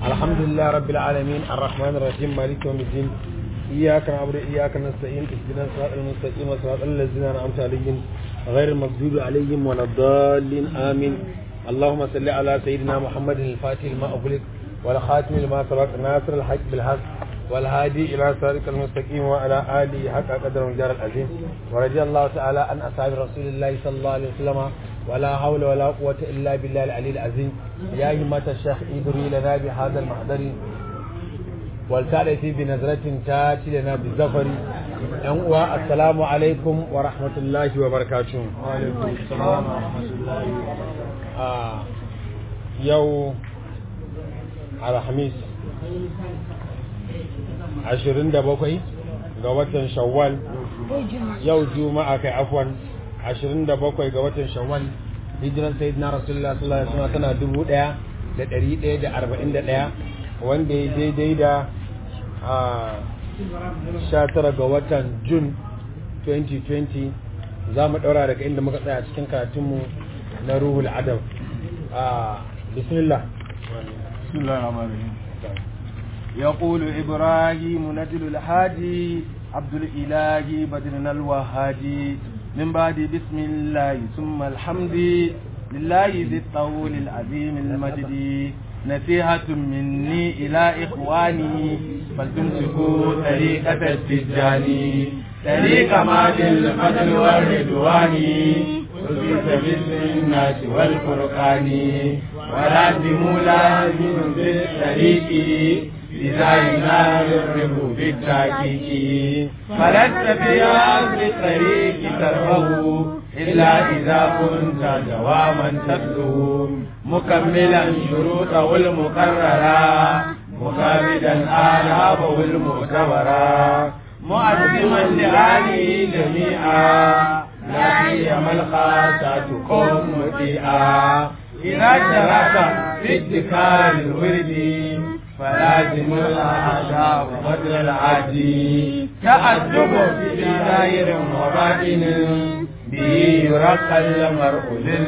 الحمد لله رب العالمين الرحمن الرحيم مالك يوم الدين إياك نعبد وإياك نستعين اهدنا الصراط المستقيم صراط الذين أنعمت عليهم غير المغضوب عليهم ولا الضالين آمين اللهم صل على سيدنا محمد الفاتح لما أغلق والخاتم لما سبق ناصر الحق بالحق والهادي إلى صراط المستقيم وعلى آله حق قدر الجار العظيم ورضي الله تعالى عن أصحاب رسول الله صلى الله عليه وسلم ولا حول ولا قوة إلا بالله العلي العظيم يا همة الشيخ إدري لنا بهذا المحضر والتالتي بنظرة تاتي لنا بالزفر أنواع السلام عليكم ورحمة الله وبركاته وعليكم السلام ورحمة الله آه يو على خميس ashirin da bakwai ga watan shawwal yau juma'a kai afwan ashirin da bakwai ga watan shawwal hijiran sayyidina rasulullah sallallahu alaihi wasallam tana dubu daya da dari daya da arba'in da daya wanda ya daidai da sha tara ga watan jun 2020 za mu daura daga inda muka tsaya cikin karatunmu na ruhul adam bismillah بسم الله الرحمن الرحيم يقول إبراهيم نجل الحاجي عبد الإله بدرنا الوهاجي من بعد بسم الله ثم الحمد لله ذي الطول العظيم المجد نصيحة مني إلى إخواني فلتمسكوا طريقة التجاني طريق ماد الفضل والرضوان وفي سبيل الناس والفرقان ولازموا لازم في الطريق إذا ينال الرب بالتحقيق فلست في أرض الطريق تربه إلا إذا كنت دواما تتلو مكملا شروطه المقررة مكابدا آلابه المعتبرة مؤذما لآله جميعا لا سيما الخاصة قوم مطيعا إذا شرعت في ادكار الورد فلازم الأعداء وبدل العادي تأدب في دائر وباطن به يرقى المرء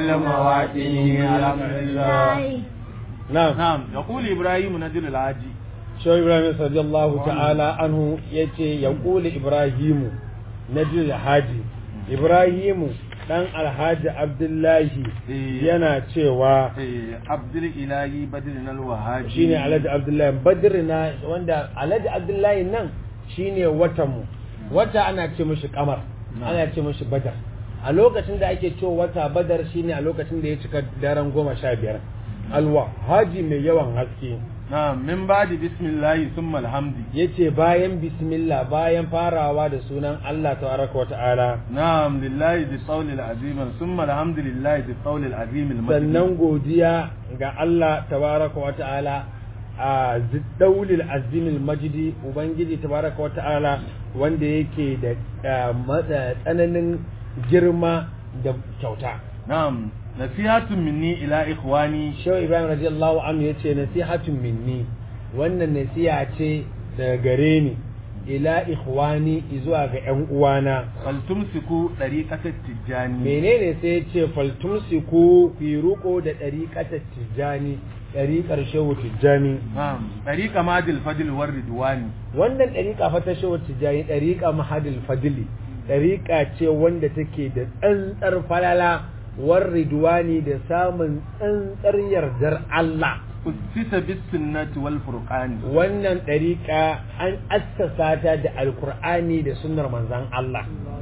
للمواطن الحمد لله نعم نعم يقول إبراهيم نجل العاجي شو إبراهيم رضي الله تعالى عنه يتي يقول إبراهيم نجل الحاجي إبراهيم dan alhaji abdullahi yana cewa abdul ilahi badrin alwahaji shine alhaji abdullahi badrina wanda alhaji abdullahi nan shine watan mu wata ana ce mishi kamar ana ce mishi badar a lokacin da ake cewa wata badar shine a lokacin da ya cika daren goma sha biyar alwa haji mai yawan haske na'am min ba'di bismillahi thumma alhamdi yace bayan bismillah bayan farawa da sunan Allah tabaraka wa ta'ala na'am lillahi bi qawlil azim thumma alhamdulillahi bi qawlil azim al sannan godiya ga Allah tabaraka wa ta'ala a ziddaulil azimil majidi ubangiji tabaraka wa ta'ala wanda yake da tsananin girma da kyauta na'am nasihatun minni ila ikhwani shehu ibrahim radiyallahu anhu yace nasihatun minni wannan nasiha ce daga gare ni ila ikhwani zuwa ga yan uwana faltumsiku dariqatat tijani menene sai yace faltumsiku fi ruko da dariqatat tijani dariqar shehu tijani na'am dariqa madil fadl war ridwani wannan dariqa fa ta shehu tijani dariqa mahadil fadli dariqa ce wanda take da tsantsar falala war ridwani da samun tsantsar yardar Allah usisa bis sunnati wal furqani wannan dariqa an assasa ta da alqur'ani da sunnar manzon Allah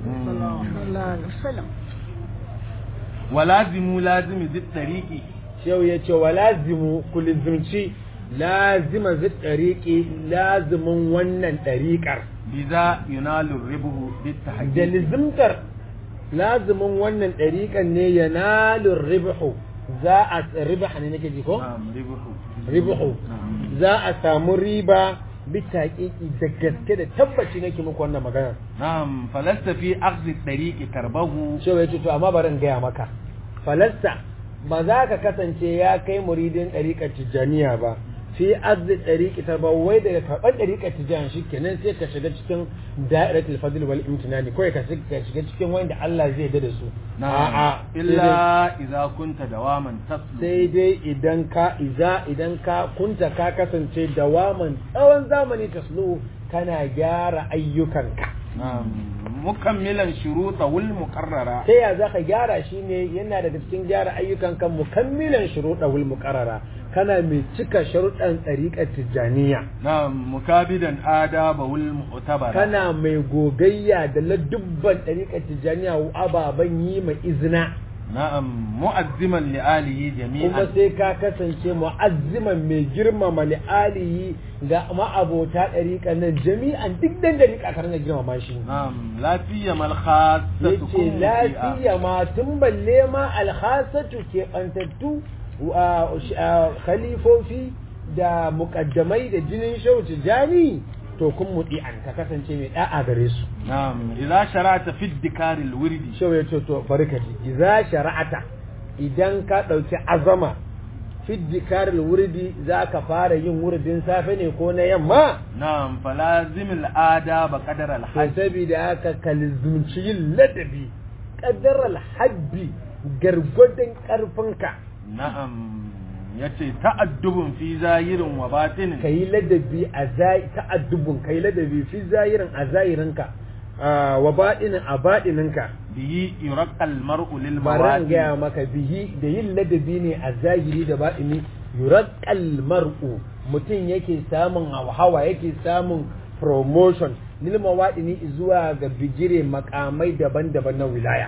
walazimu lazimi zid dariqi shehu yace walazimu kulizumci lazima zid dariqi lazimin wannan dariqar biza yunalu ribuhu bit tahqiq da lizimtar lazimin wannan ɗariƙan ne ya nalin ribihu za a ribaha ne nake ji ko? ribihu za a samu riba bisa ƙiƙi da gaske da tabbaci nake muku wannan magana na'am falasta fi akhdhi tariqi tarbahu shi ya ce to amma bari in gaya maka falasta ba za ka kasance ya kai muridin ɗariƙar tijjaniya ba fi azzi ɗariƙi ta ba wai daga karɓar ɗariƙa tijan shi kenan sai ka shiga cikin da'iratul fadl wal imtinani kawai ka shiga cikin wanda Allah zai da su a'a illa idza kunta dawaman taslu sai dai idan ka iza idan ka kunta ka kasance dawaman tsawon zamani taslu kana gyara ayyukanka mukammilan shuruta wul muqarrara ta ya zaka gyara shi ne yana daga cikin gyara ayyukanka mukammilan shuruta wul muqarrara kana mai cika sharuɗan tsariƙar tijjaniya na'am mukabidan adaba wul mu'tabara kana mai gogayya da ladubban ɗariƙar tijjaniya ababen yi mai izina na'am mu'azziman li alihi jami'an kuma sai ka kasance mu'azziman mai girmama li alihi ga ma'abota ɗariƙa nan jami'an duk dan ɗariƙa ka ringa girmama shi na'am lafiya mal khassatu yace lafiya ma tun balle ma alhasatu ke bantattu khalifofi da muƙaddamai da jinin shauci jani to kun muɗi an ka kasance mai ɗa'a gare su. Na'am, idza shara'ata fi dikaril wirdi. Shau ya ce to bari ka ji, idza shara'ata idan ka ɗauki azama fi dikaril wirdi za ka fara yin wurdin safe ne ko na yamma? Na'am, falazimil adaba qadar al To saboda haka kalzumci yin ladabi qadar al habbi gargwadon ƙarfinka. Na'am, ya ce ta'addubun fi zahirin wa batinin ka yi ladabi a ta'addubun ka yi ladabi fi zahirin a zahirinka wa baɗinin a baɗininka biyi yuraqal mar'u lil baran mawadi gaya maka bihi da yin ladabi ne a zahiri da baɗini yuraqal mar'u mutum yake samun hawa yake samun promotion lil mawadini zuwa ga bigire makamai daban-daban na wilaya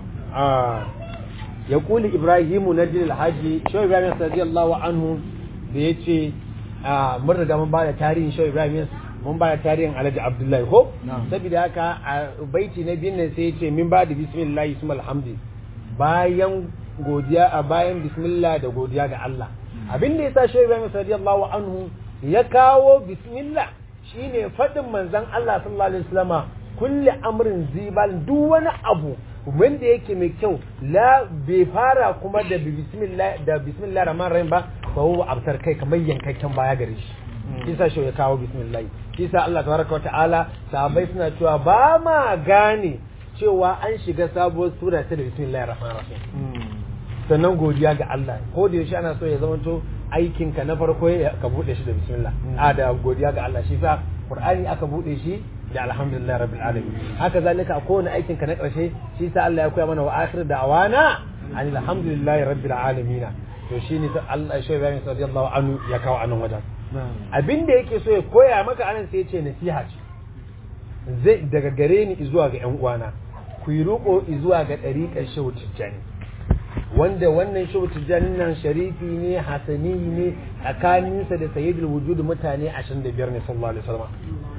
ya kuli ibrahimu na jin alhaji shau ibrahim radiyallahu anhu da ya ce mun riga mun ba da tarihin shau ibrahim mun ba da tarihin alhaji abdullahi ko saboda haka a baiti na biyun nan sai ya ce min ba da bismillah isma alhamdi bayan godiya a bayan bismillah da godiya ga Allah abin da yasa shau ibrahim radiyallahu anhu ya kawo bismillah shine fadin manzon Allah sallallahu alaihi wasallama kulli amrin zibal duk wani abu wanda yake mai kyau la bai fara kuma da bismillah da bismillah rahman rahim ba fa huwa abtar kai kamar yankakken baya gare shi kisa shi ya kawo bismillah kisa Allah tabaraka wa ta'ala sahabbai suna cewa ba ma gane cewa an shiga sabuwar sura ta da bismillah rahman rahim sannan godiya ga Allah ko da yaushe ana so ya zama to aikin ka na farko ka bude shi da bismillah a da godiya ga Allah shi sa Qur'ani aka bude shi da alhamdulillah rabbil alamin haka zalika a kowane aikin ka na karshe shi sa Allah ya koya mana wa akhir da'wana alhamdulillahi rabbil alamin to shine ta Allah shi Ibrahim radiyallahu anhu ya kawo anan wajen abinda yake so ya koya maka anan sai ya ce nasiha ce zai daga gare ni zuwa ga yan uwana ku yi roƙo zuwa ga ɗariƙar shehu tijjani wanda wannan shehu tijjani nan sharifi ne hasani ne tsakaninsa da sayyidul wujud mutane 25 ne sallallahu alaihi wasallam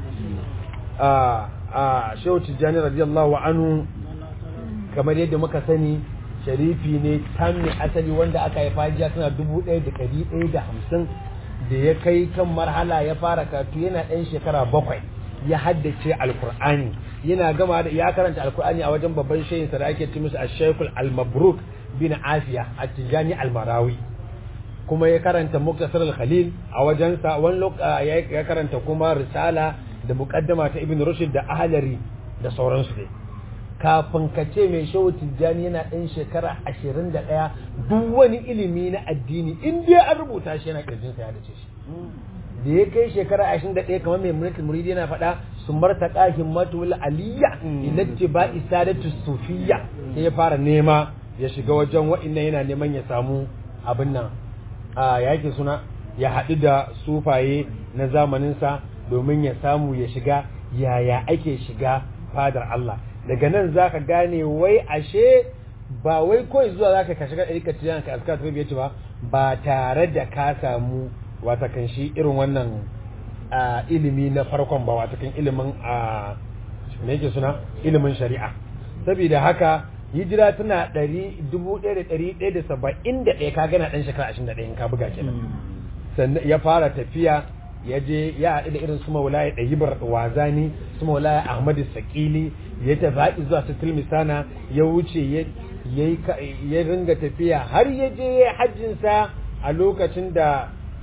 a shehu tijjani radiyallahu anhu kamar yadda muka sani sharifi ne tammi asali wanda aka haifa jiya suna dubu ɗaya da ɗari ɗaya da hamsin da ya kai kan marhala ya fara katu yana ɗan shekara bakwai ya haddace alkur'ani yana gama da ya karanta alkur'ani a wajen babban shayinsa da ake ci musu ashekul al-mabruk bin afiya a tijjani al-marawi kuma ya karanta muktasar al-khalil a wajensa wani ya karanta kuma risala da muqaddama ta ibn rushd da ahlari da sauransu dai kafin ka ce mai shehu tijjani yana ɗan shekara ashirin da ɗaya duk wani ilimi na addini in dai an rubuta shi yana ƙirjinsa ya dace shi da ya kai shekara ashirin da ɗaya kamar mai mulkin muridi yana faɗa su marta ƙahin matul aliyya ilatti ba isadatu sufiya sai ya fara nema ya shiga wajen wa'innan yana neman ya samu abin nan a yake suna ya haɗu da sufaye na zamaninsa domin ya samu ya shiga yaya ake shiga fadar Allah daga nan za ka gane wai ashe ba wai kawai zuwa za ka shiga ɗari ka tiyan ka aska tafi ce ba ba tare da ka samu watakan shi irin wannan ilimi na farkon ba watakan ilimin a me yake suna ilimin shari'a saboda haka hijira tana ɗari dubu ɗaya da ɗari ɗaya da saba'in da ɗaya ka gana ɗan shekara ashirin da ɗaya in ka buga kenan sannan ya fara tafiya ya je ya haɗu da irin su maulaya ɗayibar wazani su maulaya ahmadu sakili ya tafi zuwa su tilmisana ya wuce ya ringa tafiya har ya je ya hajjinsa a lokacin da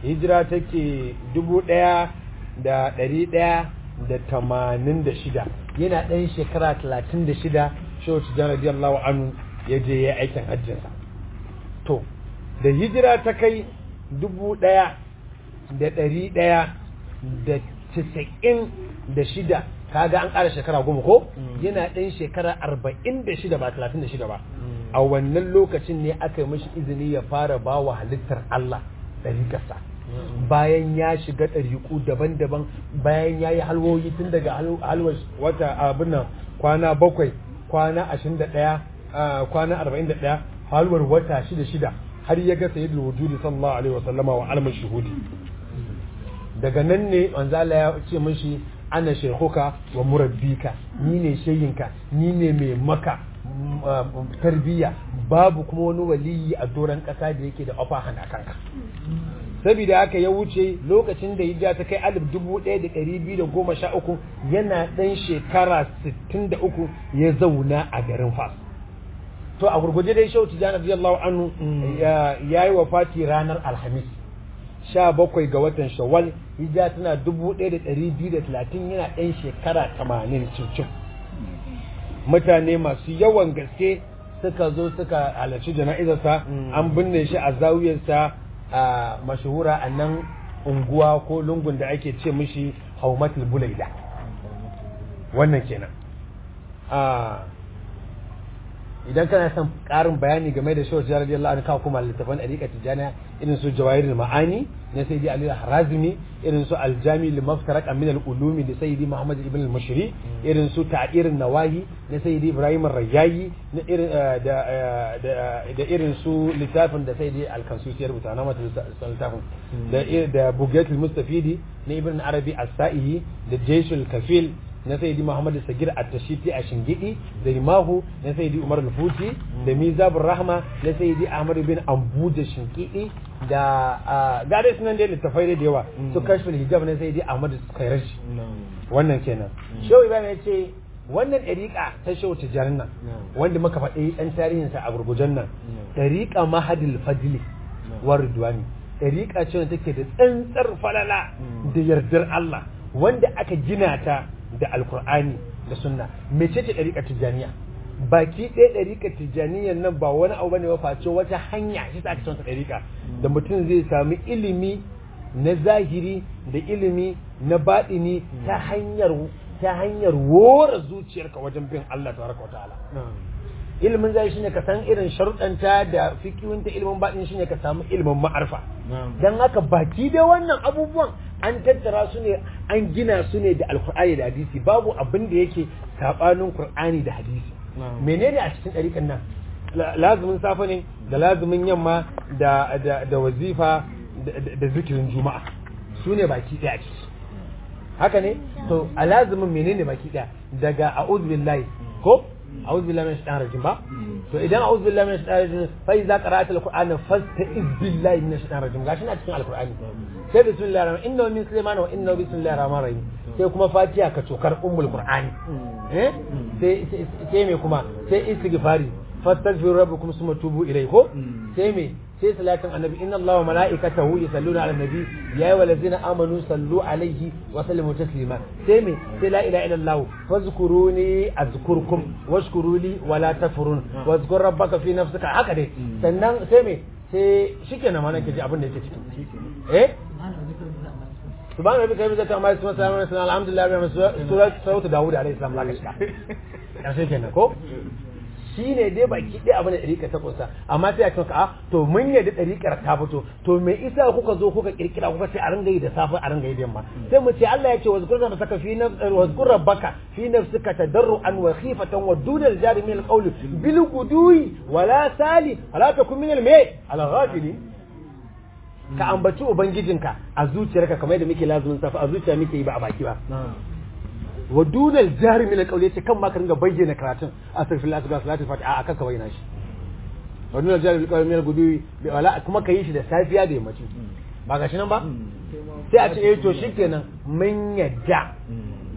hijira take dubu ɗaya da ɗari ɗaya da tamanin da shida yana ɗan shekara talatin da shida shehu tijjani radiyallahu anhu ya je ya aikin hajjinsa to da hijira ta kai dubu ɗaya da ɗari ɗaya da casa'in da shida kaga an ƙara shekara goma ko yana ɗan shekara arba'in da shida ba talatin da shida ba a wannan lokacin ne aka yi mashi izini ya fara ba wa halittar Allah ɗariƙarsa bayan ya shiga ɗariƙu daban-daban bayan ya yi halwoyi tun daga halwar wata abin nan kwana bakwai kwana ashirin da ɗaya kwana arba'in da ɗaya halwar wata shida shida har ya ga sayyidul wujudi sallallahu alaihi wasallama wa almar shuhudi daga nan ne manzala ya ce mashi ana shekuka wa murabbika ni ne sheyinka ni ne mai maka tarbiyya babu kuma wani waliyi a doron ƙasa da yake da ofa hana kanka saboda haka ya wuce lokacin da hijira ta kai alif dubu ɗaya da ɗari biyu da goma sha uku yana ɗan shekara sittin da uku ya zauna a garin fas to a gurguje dai shau tijjani radiyallahu anhu ya yi wa fati ranar alhamis sha bakwai ga watan shawwal hijira tana dubu ɗaya da ɗari biyu da talatin yana ɗan shekara tamanin cincin mutane masu yawan gaske suka zo suka halarci jana'izarsa an binne shi a zawiyarsa a mashahura a nan unguwa ko lungun da ake ce mishi haumatul bulaida wannan kenan idan kana son ƙarin bayani game da shawar jirar radiyallahu anhu kawo kuma littafan ɗariƙa tijjaniya irin su jawahirul ma'ani na sayyidi ali harazimi irin su aljami li maftarak min al ulumi da sayyidi muhammad ibn al mushri irin su ta'irun nawahi na sayyidi ibrahim rayyayi na irin da da irin su littafin da sayyidi al kansusi ya rubuta na mata littafin da da bugatul mustafidi na ibn arabi as-sa'ihi da jayshul kafil na sayyidi Muhammad Sagir At-Tashiti a Shingidi da Rimahu na sayyidi Umar Al-Futi da Mizabur Rahma na sayyidi Ahmad bin Ambu da Shingidi da gare sunan da littafai da yawa su kashful hijab na sayyidi Ahmad Kairashi wannan kenan Shehu Ibrahim ya ce wannan ɗariƙa ta Shehu Tijarin nan wanda muka faɗi ɗan tarihinsa a gurgujen nan ɗariƙa Mahadil Fadli wa Ridwani ɗariƙa ce wanda take da tsantsar falala da yardar Allah wanda aka gina ta da alkur'ani da sunna mece ce ɗariƙar tijjaniya baki ɗaya ɗariƙar tijjaniyan nan ba wani abu bane ba face wata hanya shi ta ake son ɗariƙa da mutum zai sami ilimi na zahiri da ilimi na baɗini ta hanyar ta hanyar wora zuciyarka wajen bin Allah tabaraka wa ta'ala ilimin zai shine ka san irin sharuɗanta da fikiwinta ilimin baɗin shine ka samu ilimin ma'arfa dan haka baki da wannan abubuwan an tattara su ne an gina su ne da alkur'ani da hadisi babu abin da yake sabanin qur'ani da hadisi menene a cikin ɗariƙan nan lazumin safe ne da lazumin yamma da da wazifa da zikirin juma'a su ne baki ɗaya a ciki haka ne to a lazumin menene baki ɗaya daga a'udhu billahi ko أعوذ بالله من الشيطان الرجيم با تو إذا أعوذ بالله من الشيطان الرجيم فإذا قرأت القرآن فاستعذ بالله من الشيطان الرجيم غاشنا أتكلم القرآن sai bismillah rahman inna min sulaiman wa inna bismillah rahman rahim sai kuma fatiha ka cokar ummul qur'ani eh sai sai me kuma sai istighfari fastaghfiru rabbakum summa tubu ilayhi ko sai me sai salatin annabi inna allaha wa malaikatahu yusalluna ala nabi ya ayyuhal ladzina amanu sallu alaihi wa sallimu taslima sai me sai la ilaha illallah fazkuruni azkurkum washkuruli wa la tafurun wazkur rabbaka fi nafsika haka dai sannan sai me sai shikenan ma nake ji abin da yake ciki eh subhana rabbika rabbil izzati amma yasifun salamun alaihi alhamdulillah rabbil alamin surat surat daud alaihi salam laka shiga karshe kenan ko shi ne dai baki ɗaya abin da ɗariƙar ta kusa amma sai a ce a to mun yadda ɗariƙar ta fito to me isa kuka zo kuka kirkira kuka ce a ringa yi da safe a ringa yi da yamma sai mu ce Allah ya ce wazkur rabbaka fi nafsika wazkur rabbaka fi nafsika tadarruan wa khifatan wa dunal jari min alqawli bil gudui wala sali wala takun min al-may al-ghafilin ka ambaci ubangijinka a zuciyarka kamar yadda muke lazumin safa a zuciya muke yi ba a baki ba wa dunal jari min alqawli yace kan ma ka ringa bayyana karatun astaghfirullah subhanahu salatu fatiha a kan ka bayyana shi wa dunal jari min alqawli min algudui bi wala kuma ka yi shi da safiya da yammaci ba gashi nan ba sai a ce eh to shikenan mun yadda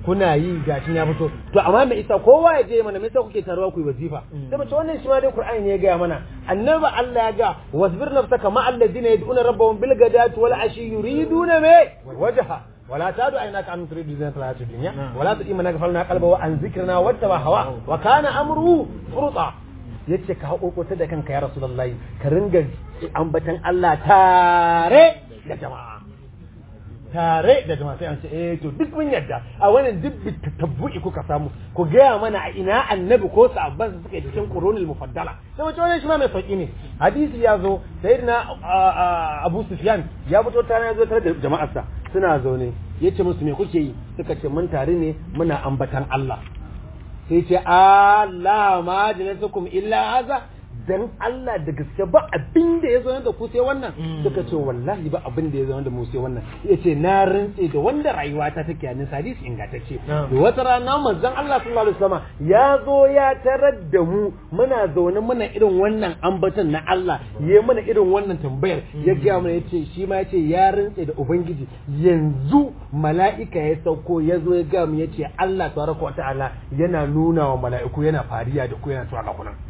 kuna yi gashin ya fito to amma me isa kowa ya je mana me yasa kuke taruwa ku yi wazifa sai mace wannan shi ma dai Qur'ani ne ya gaya mana annabi Allah ya ga wasbir nafsaka ma alladhina yad'una rabbahum bil ghadati wal ashi yuriduna me wajha ولا تعد عيناك عن تريد زينة الحياة الدنيا ولا تطيع من غفلنا قلبه عن ذكرنا واتبع هواه وكان امره فرطا yace ka haƙoƙota da kanka ya rasulullahi ka ringa ambatan Allah tare da jama'a tare da jama'a sai an ce eh to duk mun yadda a wannan duk tabbu'i kuka samu ku gaya mana a ina annabi ko sahabban su suka yi cikin qurunul mufaddala sai wace wannan shi ma mai sauki ne hadisi ya zo sayyidina Abu Sufyan ya fito tare ya zo tare da jama'arsa suna zaune yace musu me kuke yi suka ce mun tare ne muna ambatan Allah sai ce Allah ma jalasukum illa haza dan Allah da gaske ba abin da ya zo da ku sai wannan suka ce wallahi ba abin da ya zo da mu sai wannan yace na rantse da wanda rayuwa ta take a nisa hadisi ingantacce da wata rana manzon Allah sallallahu alaihi wasallam ya zo ya tarar da mu muna zaune muna irin wannan ambaton na Allah ya mana irin wannan tambayar ya ga mana yace shi ma yace ya rantse da ubangiji yanzu mala'ika ya sauko ya zo ya ga mu yace Allah tabaraka wa ta'ala yana nuna wa mala'iku yana fariya da ku yana cewa ga kunan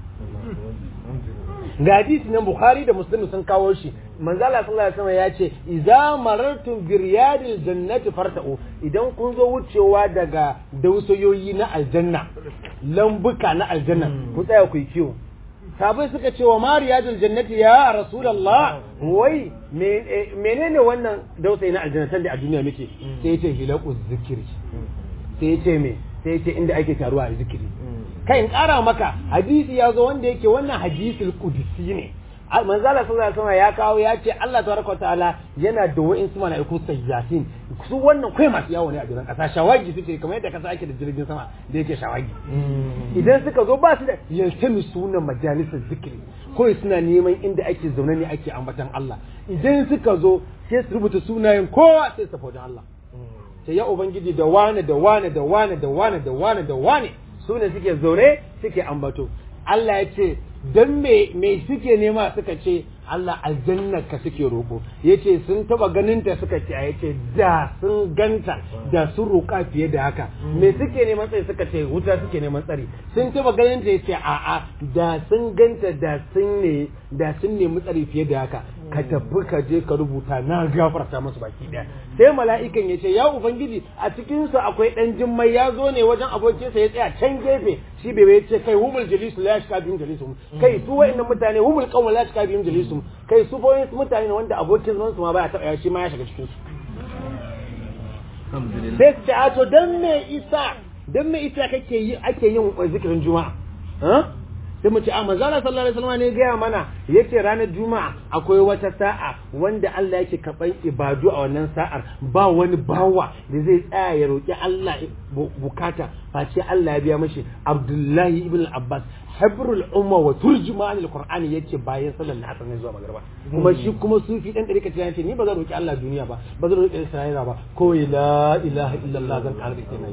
ga hadisi nan bukhari da muslim sun kawo shi manzo Allah sallallahu alaihi wasallam ya ce idza marartum bi riyadil jannati farta'u idan kun zo wucewa daga dausayoyi na aljanna lambuka na aljanna ku tsaya ku yi kiwo sabai suka ce wa ma riyadil jannati ya rasulullah wai menene wannan dausayi na aljanna tanda a duniya muke sai ya ce hilaqu zikri sai ya ce me sai ya ce inda ake taruwa a zikiri kai in ƙara maka hadisi ya zo wanda yake wannan hadisul qudsi ne manzala sallallahu alaihi wasallam ya kawo ya ce Allah tabaraka ta'ala yana da wa'in su mala'iku sayyasin su wannan kai masu yawo ne a jiran kasa shawagi suke kamar yadda kasa ake da jirgin sama da yake shawagi idan suka zo ba su da yaltami sunan majalisar zikiri ko suna neman inda ake zaune ne ake ambatan Allah idan suka zo sai su rubuta sunayen kowa sai su wajen Allah sai ya ubangiji da wane da wane da wane da wane da wane da wane su ne suke zaune suke ambato Allah ya ce don me me suke nema suka ce Allah aljannar ka suke roƙo yace sun taba ganin ta suka ce yace da sun ganta da sun roƙa fiye da haka me suke neman tsari suka ce wuta suke neman tsari sun taba ganin ta yace a'a da sun ganta da sun ne da sun nemi tsari fiye da haka ka tafi ka je ka rubuta na gafarta musu baki daya sai mala'ikan ya ce ya ubangiji a cikin su akwai dan jimmai ya zo ne wajen abokinsa ya tsaya can gefe shi bai ya ce kai humul jalisu la yashka bihim jalisum kai su wa'annan mutane humul qawm la yashka bihim jalisum kai su fa wasu mutane ne wanda abokin zaman su ma baya taba shi ma ya shiga cikin su sai su ce a to dan me isa dan me isa kake yi ake yin zikirin juma'a sai mu ce a manzala sallallahu alaihi wasallam ne gaya mana yace ranar juma'a akwai wata sa'a wanda Allah yake karban ibadu a wannan sa'ar ba wani bawa da zai tsaya ya roki Allah bukata face Allah ya biya mashi Abdullahi ibn Abbas habrul umma wa turjuman alquran yace bayan sallar asar ne zuwa magriba kuma shi kuma sufi dan dare kace yace ni ba zan roki Allah duniya ba ba zan roki Isra'ila ba ko la ilaha illallah zan karbi kenan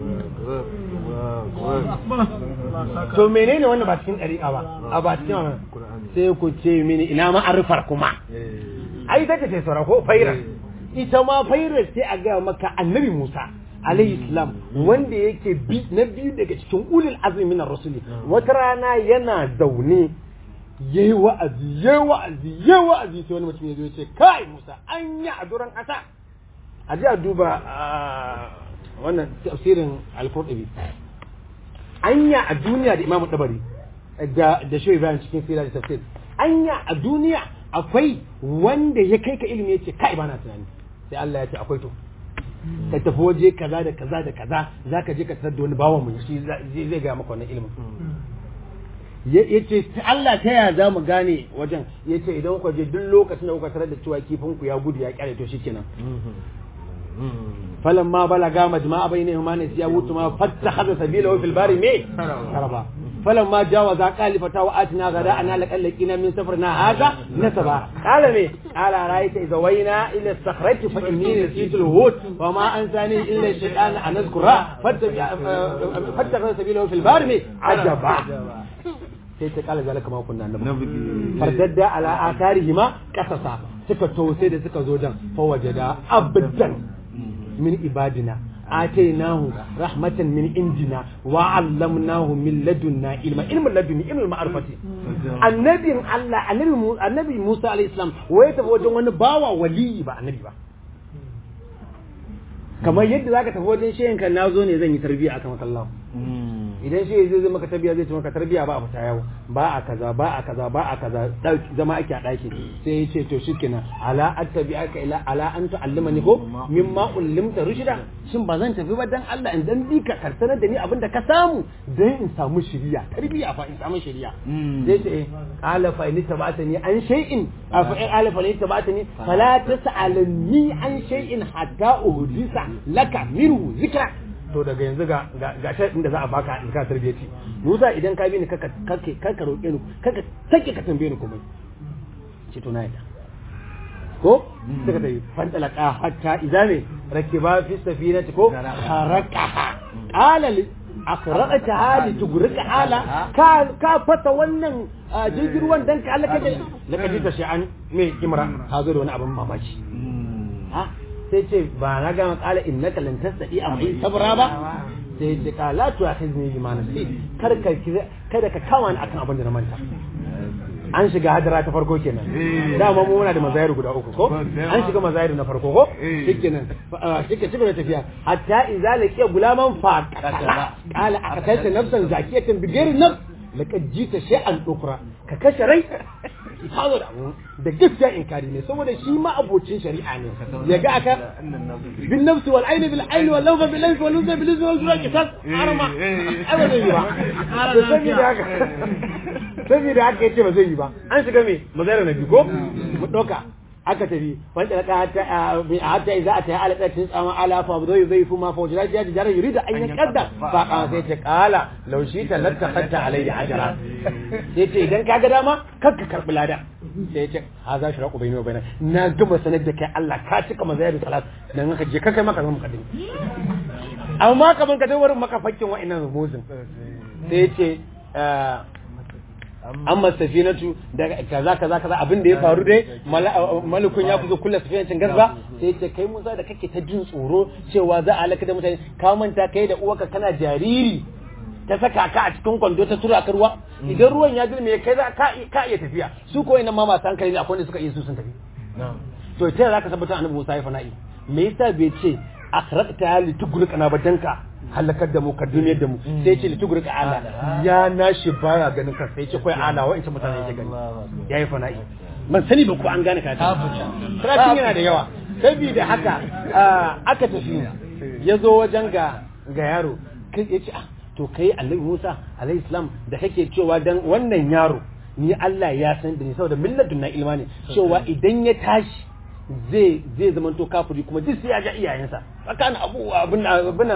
to menene wannan ba cikin dariƙa ba a ba cikin wannan sai ku ce mini ina ma arfar kuma ai take ce sura ko faira ita ma faira sai a ga maka annabi Musa alayhi salam wanda yake bi na biyu daga cikin ulul azmi minar rusuli wata rana yana zaune yayi wa'azi yayi wa'azi yayi wa'azi sai wani mutum ya zo ya ce kai Musa an yi a duran kasa a ji a duba wannan tafsirin al-Qurtubi anya a duniya da Imam Tabari da da Shehu Ibrahim cikin sira da tafsir anya a duniya akwai wanda ya kai ka ilimi yace kai bana tunani sai Allah ya ce akwai to ka tafi waje kaza da kaza da kaza zaka je ka tarar da wani bawan mu shi zai ga maka wannan ilimin yace Allah ta yaya za mu gane wajen yace idan ku je duk lokacin da kuka tarar da cewa kifin ku ya gudu ya kyale to shikenan فلما بلغا مجمع بينهما نسيا وتما فاتخذ سبيله في البار مي كربا فلما جاوزا قال فتاو اتنا غداءنا لقد لقينا من سفرنا هذا نسبا قال مي قال رايت اذا وينا الى الصخرة فاني نسيت الهود وما انساني الا الشيطان ان اذكره فاتخذ سبيله في البار مي عجبا sai ta kala zalika ma kunna annabi fardadda ala atharihima qasasa suka to sai da suka zo dan fa wajada abdan min ibadina atainahu rahmatan min indina wa 'allamnahu min ladunna ilma ilmin ladunni ilmin ma'rifati annabin Allah annabi Mu- annabi Musa alayhi salam waye tafi wajen wani bawa waliyi ba annabi ba kamar yadda zaka tafi wajen shehin kan nazo ne zan yi tarbiyya akan makallahu idan shi zai zai maka tarbiya zai ce maka tarbiya ba a fita yawo ba a kaza ba a kaza ba a kaza dauki zama ake a daki sai ya ce to shikenan ala attabi'aka ila ala an tu'allimani ko mimma ullimta rushda shin ba zan tafi ba dan Allah in dan bi ka karsanar da ni abinda ka samu dan in samu shiriya tarbiya fa in samu shiriya zai ce qala fa in tabatani an shay'in fa in qala fa in tabatani fala tas'alni an shay'in hatta uhdisa laka minhu zikra to daga yanzu ga ga shaɗin da za a baka in ka tarbiyyaci Musa idan ka bi ni kaka kake kaka roƙe ni kaka take ka tambaye ni komai ce to na yadda ko suka tafi fantalaka hatta idza ne rakiba fi safinati ko harakaha qala li akraqataha li tugrika ala ka ka fata wannan jirgin ruwan dan ka Allah kaje lakaji ta sha'an me kimra ka zo da wani abin mamaki ha sai ce ba na gama kala innaka lan tasdi a mai sabra ba sai ce ka la tu akhizni bima nasi kar ka kada ka kama ni akan abin da na manta an shiga hadara ta farko kenan dama mu muna da mazayir guda uku ko an shiga mazayir na farko ko shikenan shike shiga da tafiya hatta idza laqiya gulaman fa qala qala aqtalta nafsan zakiyatan bighairi nafs laqad jita shay'an ukra ka kashe rai hazo da da gaskiya inkari ne saboda shi ma abocin shari'a ne ya ga aka bin nafsi wal aini bil aini wal lawfa bil lawfi wal uzza bil uzza wal zura kisas arma ai ba zai yi ba to saboda haka saboda haka yace ba zai yi ba an shiga me mazara na biyu ko mu dauka aka tafi wanda ka hatta hatta idza ata ala qatin tsama ala fa zai zai fu ma fa wajra ya jara yurida an yakadda fa ka sai ce kala law shi ta latta hatta alayhi ajra sai ce idan kaga dama kakka karbi lada sai ya ce ha za shi raƙo bai bai na gama sanar da kai Allah ka cika mazayar salat dan haka je ka kai maka zama kadin amma kaman ka wurin maka fakkin wa'annan rubuzin sai ya ce amma safinatu da kaza kaza kaza abin da ya faru dai malakun ya kuzo kullu safinatin garba sai ce kai Musa da kake ta jin tsoro cewa za a halaka da mutane ka manta kai da uwarka kana jariri ta saka ka a cikin kwando ta tura ka ruwa idan ruwan ya girme kai za ka ka iya tafiya su ko ina ma masu hankali ne akwai wanda suka iya su sun tafi to ta za ka tabbatar annabi Musa ya fana'i me yasa bai ce akhraqta li tugrika ba danka halakar da mu ka duniyar da mu sai ce li tugrika ala ya nashi baya ganin ka sai ce kai ala wa'in mutane yake gani yayi fana'i ban sani ba ko an gane ka ta karatun yana da yawa saboda haka aka tafi ya zo wajen ga ga yaro kai ya ce ah to kai annabi Musa alayhi salam da kake cewa dan wannan yaro ni Allah ya san da ni saboda millatun na ilmani cewa idan ya tashi zai zai zama to kafiri kuma duk sai ya ga iyayensa tsakanin abu abin abin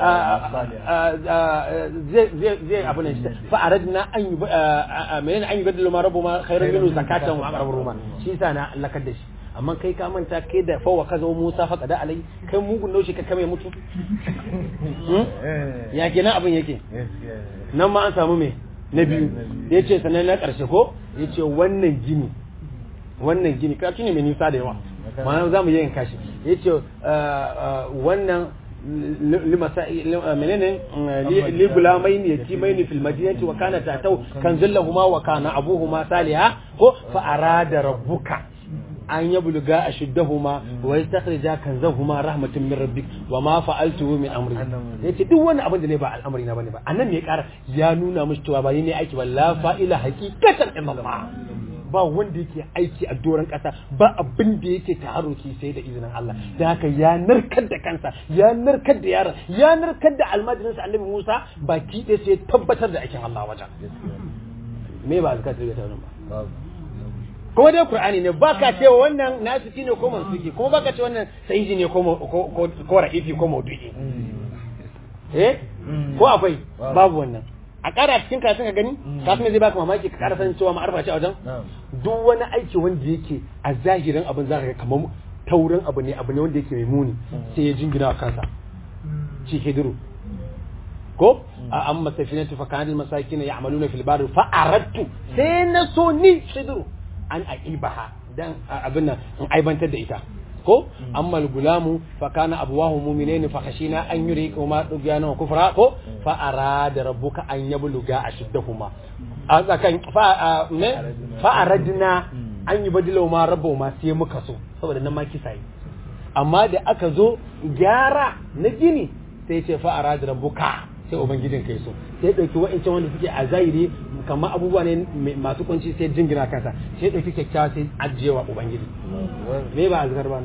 zai zai zai abin nan fa aradna an yi menene an yi badalu ma rabu ma khairun minhu zakatan wa aqrabu ruma shi yasa na lakar da shi amma kai ka manta kai da fawa ka zama Musa fa kada alai kai mugun naushi ka kame mutu ya kenan abin yake nan ma an samu me na biyu ya ce sannan na ƙarshe ko ya ce wannan gini wannan gini karatu ne mai nisa da yawa ma'ana za mu yi yin kashi ya ce wannan menene li gulamai ne yati mai ne fil madinati wa kana tatau kan zillahuma wa kana abuhuma saliha ko fa arada rabbuka an yabluga ashuddahuma wa yastakhrija kanzahuma rahmatun min rabbik wa ma fa'altuhu min amri yace duk wani abin da ne ba al'amari na bane ba annan ne ya kara ya nuna mushi cewa ba ni ne aiki ba la fa'ila haqiqatan illallah ba wanda yake aiki a doron kasa ba abin da yake taharuki sai da izinin Allah da haka ya narkar da kansa ya narkar da yaron ya narkar da almajirinsa annabi Musa baki ɗaya sai tabbatar da aikin Allah wajen me ba zakatar da taurin ba kuma dai Qur'ani ne baka cewa wannan nasiki ne ko mansuki kuma baka ce wannan sahihi ne ko ko ra'ifi ko maudu'i eh ko akwai babu wannan a ƙara cikin karatun ka gani kafin zai baka mamaki ka ƙara sanin cewa ma'arfa ce a wajen duk wani aiki wanda yake a zahirin abin zaka ga kamar taurin abu ne abu ne wanda yake mai muni sai ya jingina wa kansa shi ke duru ko a amma safinatu fa kanal masakin ya'maluna fil bar fa aradtu sai na so ni shidru an aqibaha dan abin nan in aibantar da ita ko amma al-gulamu fa kana abuwahu mu'minaini fa khashina an yurika ma dugyana wa kufra ko fa arada rabbuka an yabluga ashiddahuma a tsakan fa me fa aradna an yi badilo ma rabbu ma sai muka so saboda nan ma kisa yi amma da aka zo gyara na gini sai ce fa arada rabbuka sai ubangijin kai so sai dauki wa'ancan wanda suke a zahiri kamar abubuwa ne masu kunci sai jingina kansa sai dauki kyakkyawa sai ajiyewa ubangiji me ba azkar ba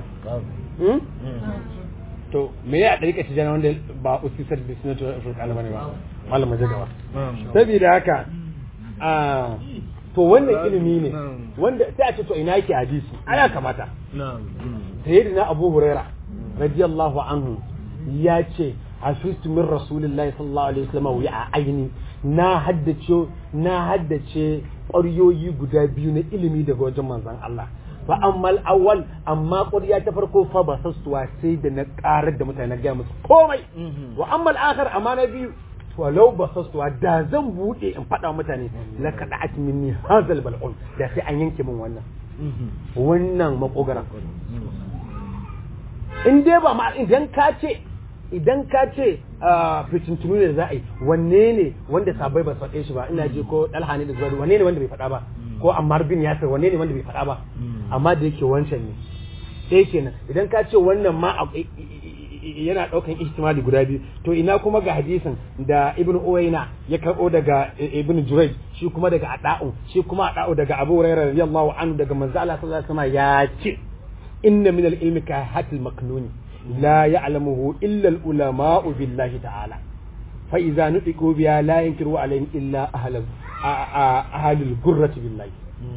to me ya ɗarika tijana wanda ba usisar da sunatu furqan bane ba malam maje gaba saboda haka a to wannan ilimi ne wanda sai a ce to ina yake hadisi ana kamata sayyidina abu huraira radiyallahu anhu ya ce hafistu min rasulillahi sallallahu alaihi wasallam wa aini na haddace na haddace ƙwaryoyi guda biyu na ilimi daga wajen manzon Allah fa ammal awwal amma ƙwarya ta farko fa ba sassuwa sai da na ƙarar da mutane na gaya musu komai wa ammal akhar amma na biyu walau ba sassuwa da zan buɗe in faɗa mutane la kada'at minni hazal bal'un da sai an yanke min wannan wannan makogara in dai ba ma idan ka ce idan ka ce fitintunu ne da za a yi wanne ne wanda sabai ba faɗe shi ba ina je ko ɗalha ne da zuwa wanne ne wanda bai faɗa ba ko ammar bin yasir wanne ne wanda bai faɗa ba amma da yake wancan ne sai kenan idan ka ce wannan ma yana ɗaukan ihtimali guda biyu to ina kuma ga hadisin da ibnu uwaina ya karɓo daga ibnu jurayj shi kuma daga ada'u shi kuma ada'u daga abu hurairah radiyallahu anhu daga manzo Allah sallallahu alaihi wasallam ya ce inna min al-ilmi ka hatil maknuni لا يعلمه إلا العلماء بالله تعالى فإذا نطقوا بها لا ينكر عليهم إلا أهل أهل الجرة بالله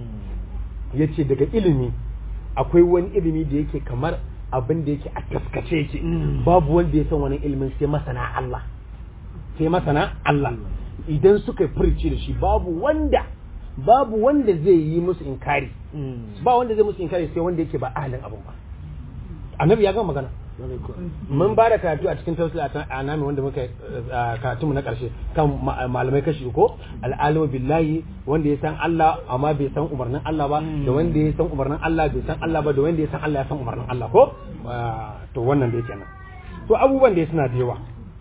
yace daga ilimi akwai wani ilimi da yake kamar abin da yake a taskace yake babu wanda ya san wani ilimin sai masana Allah sai masana Allah idan suka furci da shi babu wanda babu wanda zai yi musu inkari ba wanda zai musu inkari sai wanda yake ba ahalin abin ba annabi ya gama magana mun ba da karatu a cikin tausil a nami wanda muka karatu mu na karshe kan malamai kashi ko al'alimu billahi wanda ya san Allah amma bai san umarnin Allah ba da wanda ya san umarnin Allah bai san Allah ba da wanda ya san Allah ya san umarnin Allah ko to wannan dai kenan to abubuwan da suna da yawa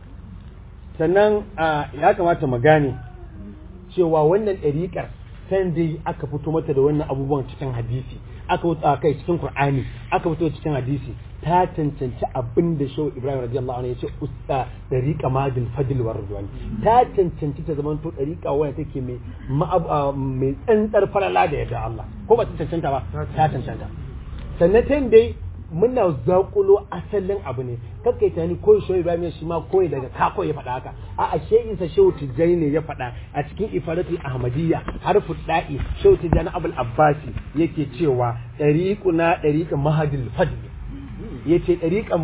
sannan ya kamata mu gane cewa wannan ɗariƙar san dai aka fito mata da wannan abubuwan cikin hadisi aka fito kai cikin Qur'ani aka fito cikin hadisi ta cancanci abin da Shehu Ibrahim radiyallahu anhu ya ce usta dariqa madil fadl war ridwan ta cancanci ta zaman to dariqa wanda take mai mai tsantsar falala da yadda Allah ko ba ta cancanta ba ta cancanta sannan ta dai muna zakulo asalin abu ne kakkai tani ko Shehu Ibrahim shi ma koyi daga ka koyi faɗa haka a a shehin sa Shehu Tijjani ne ya faɗa a cikin ifadatul ahmadiyya harfu da'i Shehu Tijjani Abul Abbasi yake cewa dariquna dariqa mahadil fadl ya ce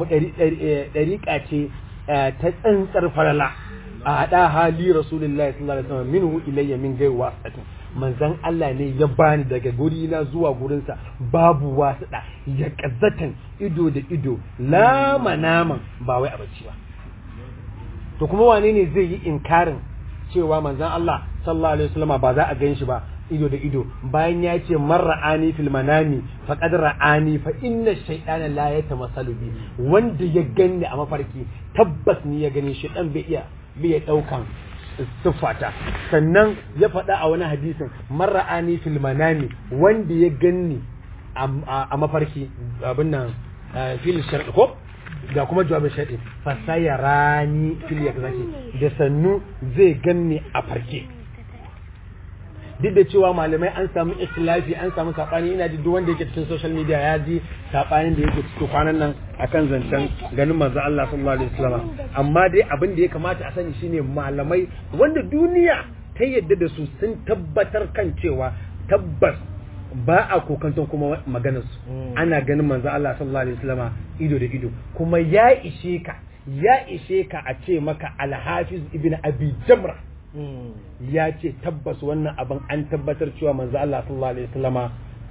ɗariƙa ce ta tsantsar farala a haɗa hali rasulullahi sallallahu alaihi wasallam minhu ilayya min gai wasatin manzan Allah ne ya bani daga guri na zuwa gurinsa babu wasuɗa ya ƙazzatan ido da ido lama naman ba wai a bacci ba to kuma wane ne zai yi inkarin cewa manzan Allah sallallahu alaihi wasallam ba za a gan shi ba ido da ido bayan ya ce man ra'ani fil manami faqad ra'ani fa inna shaytana la yatamassalu bi wanda ya ganni a mafarki tabbas ni ya gani shaytan bai iya bai ya daukan siffata sannan ya faɗa a wani hadisin man ra'ani fil manami wanda ya ganni a mafarki abin nan fil shar'i ko ga kuma jawabin shar'i fa sayarani fil yakzaki da sannu zai ganni a farke duk da cewa malamai an samu ikhtilafi an samu sabani ina ji duk wanda yake cikin social media ya ji sabanin da yake cikin kwanan nan akan zancen ganin manzo Allah sallallahu alaihi wasallam amma dai abin da ya kamata a sani shine malamai wanda duniya ta yadda da su sun tabbatar kan cewa tabbas ba a kokanton kuma maganar su ana ganin manzo Allah sallallahu alaihi wasallam ido da ido kuma ya ishe ka ya ishe ka a ce maka al-hafiz ibn abi jamra ya ce tabbas wannan abin an tabbatar cewa manzo Allah sallallahu alaihi wasallama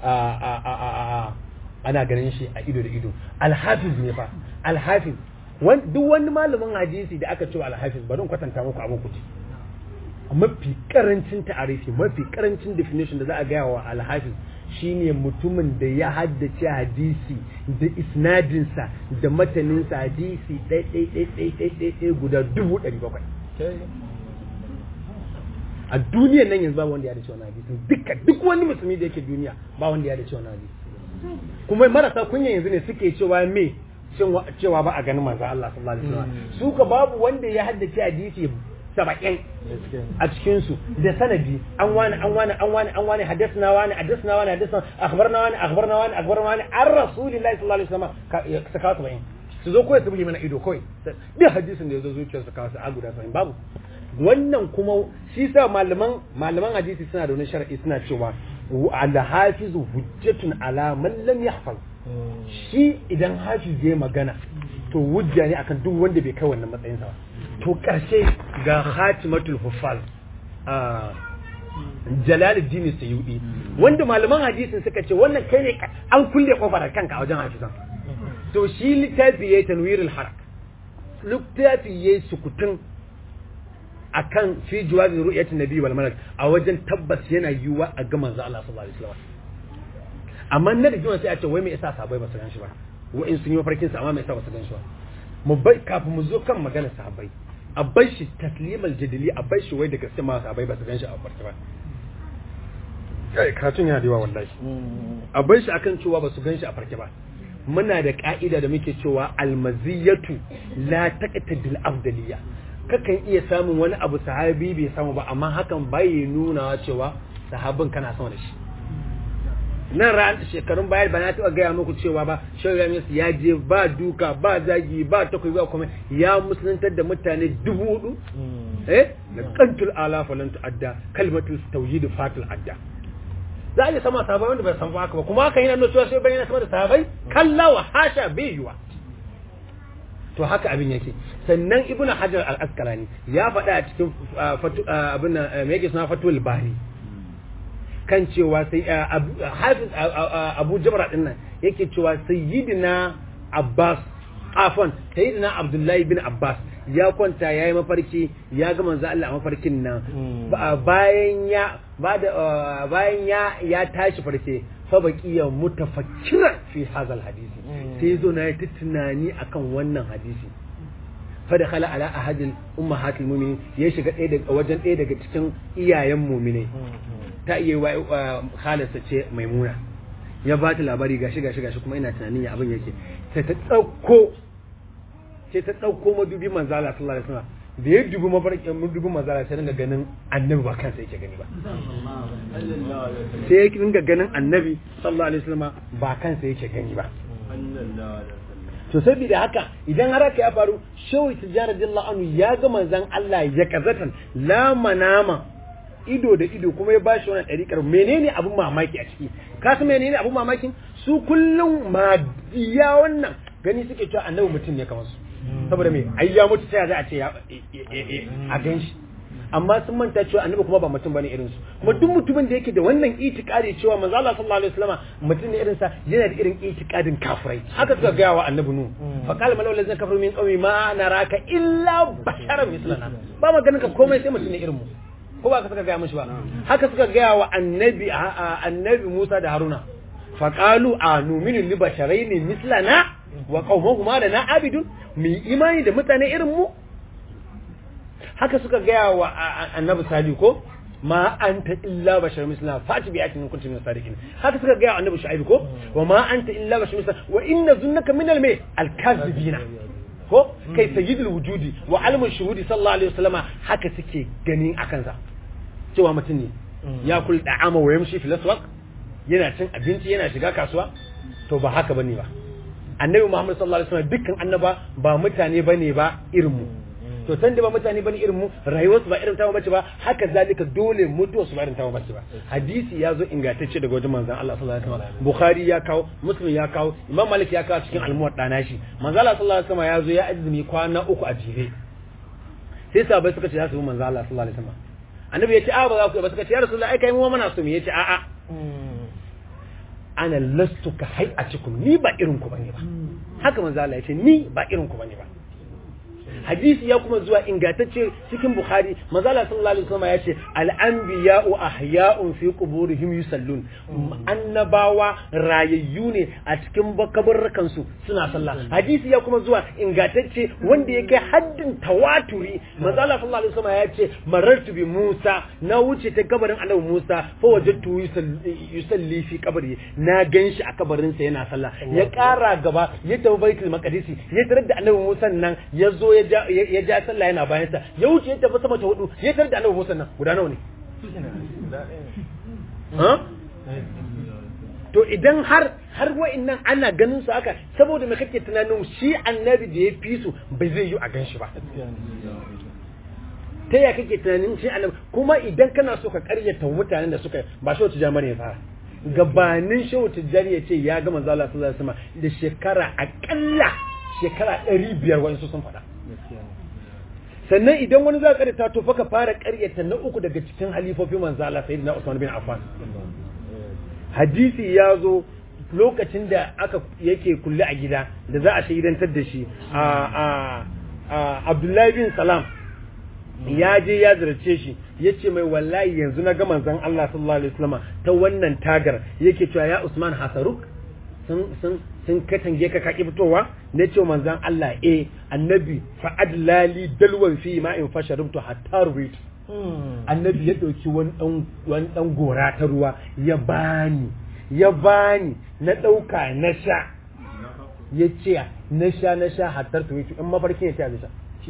ana ganin shi a ido da ido alhafiz ne fa alhafiz duk wani malamin hadisi da aka ce alhafiz bari in kwatanta muku abin ku mafi karancin ta'arifi mafi karancin definition da za a gaya wa alhafiz shine mutumin da ya haddace hadisi da isnadinsa da mataninsa hadisi ɗai guda dubu ɗari bakwai a duniyan nan yanzu ba wanda ya da cewa hadisi duka duk wani musulmi da yake duniya ba wanda ya da cewa hadisi kuma marasa kunya yanzu ne suke cewa me cewa ba a ganin manzo Allah sallallahu alaihi wasallam su ka babu wanda ya haddace hadisi saba'in a cikin su da sanadi an wani an wani an wani an wani hadasna wani hadasna wani hadasna akhbarna wani akhbarna wani akhbarna wani an rasulillahi sallallahu alaihi wasallam ka kawo saba'in su zo kawai su buge mana ido kawai duk hadisin da ya zo zuciyarsa kawo su a guda saba'in babu wannan kuma shi sa malaman malaman hadisi suna da wani shar'i suna cewa al-hafizu hujjatun ala man lam yahfaz shi idan hafiz ya magana to hujja ne akan duk wanda bai kai wannan matsayin sa ba to karshe ga khatimatul huffaz a Jalaluddin Sayyidi wanda malaman hadisin suka ce wannan kai ne an kulle kofar kanka a wajen hafizan to shi littafi yayi tanwirul harak littafi yayi sukutun akan fi jawazi ru'yatin nabi wal malak a wajen tabbas yana yiwuwa a ga manzo Allah sallallahu alaihi wasallam amma na da jiwa sai a ce wai me yasa sahabbai ba su gan shi ba wa in sun yi mafarkin sa amma me yasa ba su gan shi ba mu bai kafin mu zo kan magana sahabbai a bar shi taslimal jadili a bar shi wai da gaske ma sahabbai ba su gan shi a farki ba kai karatun yana da yawa wallahi a bar shi akan cewa ba su gan shi a farki ba muna da ka'ida da muke cewa almaziyatu la taqtadil afdaliyya kakan iya samun wani abu sahabi bai samu ba amma hakan bai nuna cewa sahabin kana sama da shi nan ran shekarun baya ba na taɓa gaya muku cewa ba shehu ramis ya je ba duka ba zagi ba takobi ba kuma ya musuluntar da mutane dubu hudu eh da kantul ala falan adda kalmatul tauhid fatul adda za a iya sama sahabai wanda bai san ba haka ba kuma haka yana nuna cewa sai bayyana sama da sahabai kallawa hasha bai yiwa to haka abin yake sannan ibn hajar al-asqalani ya faɗa a cikin abin me yake suna fatul bari kan cewa sai hafiz abu jabra din nan yake cewa sayyidina abbas afan sayyidina abdullahi bin abbas ya kwanta ya yi mafarki ya ga manzo Allah a mafarkin nan bayan ya bayan ya ya tashi farke fa baqiya mutafakkiran fi hadha hadisi sai zo na yi tunani akan wannan hadisi fa da khala ala ahadil ummahatil mu'minin ya shiga ɗaya daga wajen ɗaya daga cikin iyayen mu'minai ta iya wa halarsa ce maimuna ya ba ta labari gashi gashi gashi kuma ina tunanin ya abin yake sai ta ɗauko sai ta ɗauko madubi manzala sallallahu alaihi wasallam da ya dubi mafarkin madubi manzala sai dinga ganin annabi ba kansa yake gani ba sai ya dinga ganin annabi sallallahu alaihi wasallam ba kansa yake gani ba to saboda haka idan har haka ya faru shawi tijara radiyallahu anhu ya ga manzon Allah ya kazatan la manama ido da ido kuma ya bashi wannan ɗariƙar menene abin mamaki a ciki ka san menene abin mamakin su kullum ma iya wannan gani suke cewa annabi mutum ne kamar su saboda me ai ya mutu sai za a ce a gan shi amma sun manta cewa annabi kuma ba mutum bane irin su kuma duk mutumin da yake da wannan itikadi cewa manzo Allah sallallahu alaihi wasallam mutum ne irin sa yana da irin itikadin kafirai haka suka ga wa annabi nu fa qala malawal ladzina kafaru min qaumi ma naraka illa basharan mislana ba maganin ka komai sai mutum ne irin mu ko ba ka suka gaya mishi ba haka suka gaya wa annabi annabi Musa da Haruna fa qalu anuminu li basharaini mislana wa qaumuhuma lana abidun mu imani da mutane irin mu haka suka gaya wa annabi Salihu ko ma anta illa bashar mislana fati bi ayatin kuntum min sadiqin haka suka gaya wa annabi Shu'aib ko wa ma anta illa bashar mislana wa inna zunnaka min al-may al-kadhibina ko kai sayyidul wujudi wa almun shuhudi sallallahu alaihi wasallama haka suke ganin akan sa cewa mutum ne ya kul da'ama wa yamshi fil aswaq yana cin abinci yana shiga kasuwa to ba haka bane ba annabi Muhammad sallallahu alaihi wasallam dukkan annaba ba mutane bane ba irin mu to san da ba mutane bane irin mu rayuwarsu ba irin tamu bace ba haka zalika dole mutuwar su ba irin tamu bace ba hadisi ya zo ingantacce daga wajen manzon Allah sallallahu alaihi wasallam bukhari ya kawo muslim ya kawo imam malik ya kawo cikin almuwadda nashi manzon Allah sallallahu alaihi wasallam ya zo ya azumi kwana uku a jere sai sahabbai suka ce za su yi manzon Allah sallallahu alaihi wasallam annabi ya ce a ba za ku ba suka ce ya rasulullahi ai kai mu muna so mu yace a a ana lastu ka hay'atikum ni ba irin ku bane ba haka manzo Allah ya ce ni ba irin ku bane ba hadisi ya kuma zuwa ingantacce cikin bukhari mazala sallallahu alaihi wasallam ya ce al-anbiya'u ahya'un fi quburihim yusallun annabawa rayayyu ne a cikin kabarrukan su suna sallah hadisi ya kuma zuwa ingantacce wanda yake haddin tawaturi mazala sallallahu alaihi wasallam ya ce marartu bi Musa na wuce ta kabarin annabi Musa fa wajadtu yusalli fi kabari na ganshi a kabarin sa yana sallah ya kara gaba ya tafi baitul maqdis ya tarar da annabi Musa nan ya zo ya ja sallah yana bayan sa ya wuce ya tafi sama ta hudu ya tarar da annabi Musa nan guda nawa ne to idan har har wa'annan ana ganin su haka saboda me kake tunanin shi annabi da ya fi su bai zai yi a ganshi ba ta ya kake tunanin shi annabi kuma idan kana so ka karyata mutanen da suka ba shi wata jami'ar ya fara gabanin shehu tijjani ya ce ya ga manzo Allah sallallahu alaihi wasallam da shekara akalla shekara 500 wani sun faɗa sannan idan wani za ka karyata to fa ka fara karyata na uku daga cikin halifofin manzo Allah sayyidina Usman bin Affan hadisi ya zo lokacin da aka yake kulle a gida da za a shaidantar da shi a Abdullahi bin Salam ya je ya zarce shi ya ce mai wallahi yanzu na ga manzon Allah sallallahu alaihi wasallam ta wannan tagar yake cewa ya Usman Hasaruk sun sun sun katange ka kaki fitowa ne ce manzon Allah eh annabi fa adlali dalwan fi ma in fasharibtu hatta rubitu annabi ya dauki wani dan wani dan gora ta ruwa ya bani ya bani na dauka na sha ya ce na sha na sha hatta rubitu in mafarkin ya ce a sha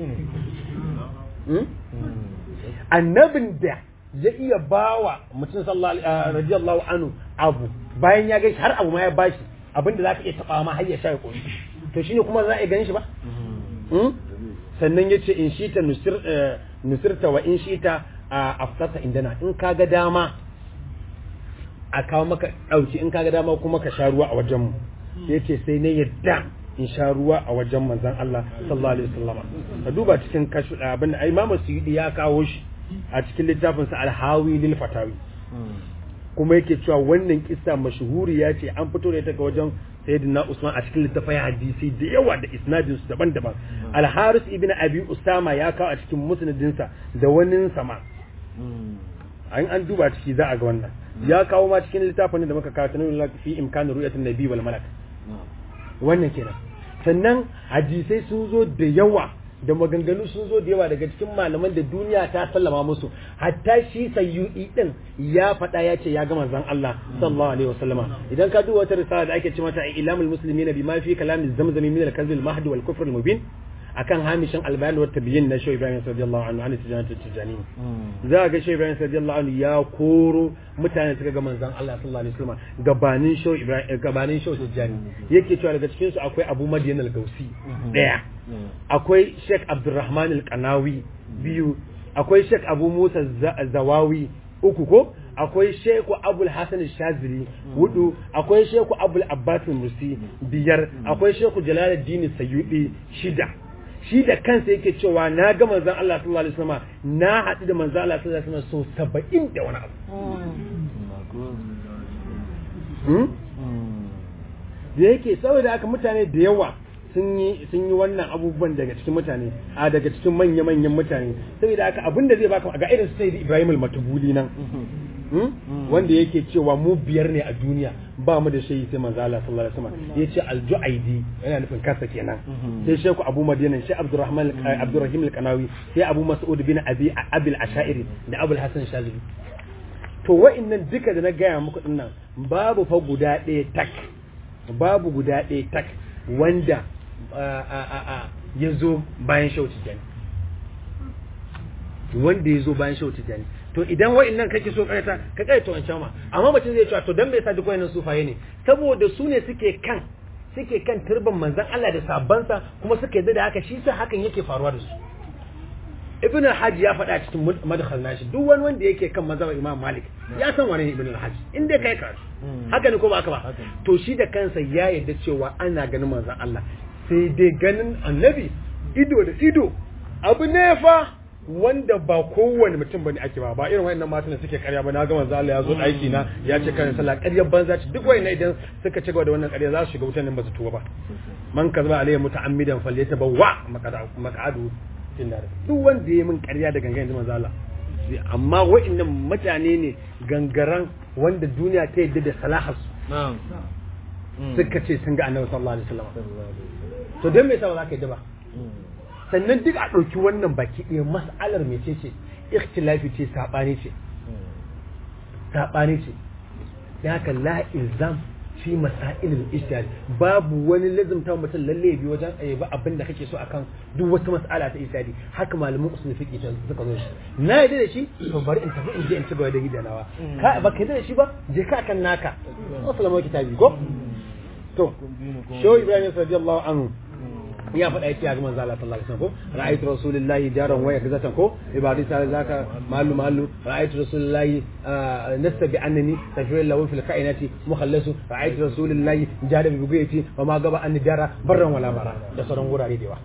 annabin da ya iya bawa mutum radiyallahu anhu abu bayan ya gaishe har abu ma ya bashi abinda za ka iya taba ma har ya sha ya koyi to shine kuma za a gani shi ba sannan ya ce in shi ta nusirta wa in shi ta aftata indana in ka ga dama a kawo maka ɗauki in ka ga dama kuma ka sha ruwa a wajenmu ya ce sai na yadda in sha ruwa a wajen manzan Allah sallallahu alaihi wasallam ka duba cikin kashu abin da Imam Suyudi ya kawo shi a cikin littafin sa Al-Hawi lil Fatawi kuma yake cewa wannan kissa mashhuri ya ce an fito da ita ga wajen Sayyidina Usman a cikin littafin hadisi da yawa da isnadin su daban-daban Al-Haris ibn Abi Usama ya kawo a cikin musnadin sa da wani sama an an duba ciki za a ga wannan ya kawo ma cikin littafin da muka kawo tanawul fi imkan ru'yatin nabi wal malak wannan kenan sannan hadisai sun zo da yawa da maganganu sun zo da yawa daga cikin malaman da duniya ta sallama musu hatta shi sayyudi din ya faɗa ya ce ya ga manzon Allah sallallahu alaihi wasallama idan ka duba wata risala da ake ce mata ilamul muslimina bima fi kalamiz zamzami min al-kadhib al-mahdi wal kufr al-mubin akan hamishin albayan wa tabiyin na Shehu Ibrahim radiyallahu anhu an tijani tijani za ga Shehu Ibrahim radiyallahu anhu ya koro mutane suka ga manzon Allah sallallahu alaihi wasallam gabanin Shehu Ibrahim gabanin Shehu tijani yake cewa daga cikin su akwai Abu Madian al-Gausi daya akwai Sheikh Abdurrahman al-Qanawi biyu akwai Sheikh Abu Musa Zawawi uku ko akwai Sheikh Abul Hasan Shazili hudu akwai Sheikh Abul Abbas Musi biyar akwai Sheikh Jalaluddin Sayyidi shida shi da kansa yake cewa na ga manzon Allah sallallahu alaihi wasallam na haɗu da manzon Allah sallallahu alaihi wasallam so 70 da wani abu da yake saboda haka mutane da yawa sun yi sun yi wannan abubuwan daga cikin mutane a daga cikin manya manyan mutane saboda haka abin da zai baka ga irin sai Ibrahim al-Matubuli nan wanda yake cewa mu biyar ne a duniya ba mu da shayi sai manzo Allah sallallahu alaihi wasallam yace al-Ju'aidi yana nufin kansa kenan sai Sheikh Abu Madina sai Abdurrahman Abdurrahim al-Qanawi sai Abu Mas'ud bin Abi Abil Ash'ari da Abu Hasan Shazili to wa'annan duka da na gaya muku dinnan babu fa guda ɗaya tak babu guda ɗaya tak wanda ya zo bayan shauti jani wanda ya zo bayan shauti jani to idan wa'annan kake so kaita ka kaita wancan ma amma mutum zai cewa to dan bai sa duk wa'annan sufaye ne saboda su ne suke kan suke kan turban manzon Allah da sabansa kuma suka yarda da haka shi sa hakan yake faruwa da su ibn al-hajj ya faɗa cikin madkhal nashi duk wani wanda yake kan mazhabar imam malik ya san wani ibn al-hajj in dai kai karatu haka ne ko ba haka ba to shi da kansa ya yarda cewa ana ganin manzon Allah sai dai ganin annabi ido da ido abu ne fa wanda ba kowane mutum bane ake ba ba irin wayannan matan da suke karya ba na ga manzo Allah ya zo daki na ya ce kan sallah ƙaryar banza ce duk wayannan idan suka ci gaba da wannan ƙarya za su shiga wutan nan ba su tuba ba man kazaba alayhi muta'ammidan falyatabawwa maq'adu finnar duk wanda ya min ƙarya da gangan yanzu manzo Allah amma wayannan mutane ne gangaran wanda duniya ta yadda da salahas na'am suka ce sun ga annabi sallallahu alaihi wasallam to dan me yasa ba za ka yadda ba sannan duk a ɗauki wannan baki ɗaya mas'alar mece ce ikhtilafi ce saɓani ce saɓani ce da haka la ilzam fi masailil ijtihad babu wani lazimta mutum lalle bi wajen ayyaba abin da kake so akan duk wata mas'ala ta ijtihadi haka malamin usul fiqh ta suka zo shi na yadda da shi to bari in tafi in je in ci gaba da gidanawa ka ba ka yadda da shi ba je ka kan naka assalamu kitabi ko to shehu ibrahim radiyallahu anhu ya faɗa yake ya ga manzo Allah sallallahu alaihi wasallam ko ra'aytu rasulullahi jaran waya gazatan ko ibadi sai zaka malu malu ra'aytu rasulullahi nasta bi annani tafiyal lahu fil kainati mukhallasu ra'aytu rasulullahi jada bi bugayati wa ma gaba an dara barran wala bara da sauran gurare da yawa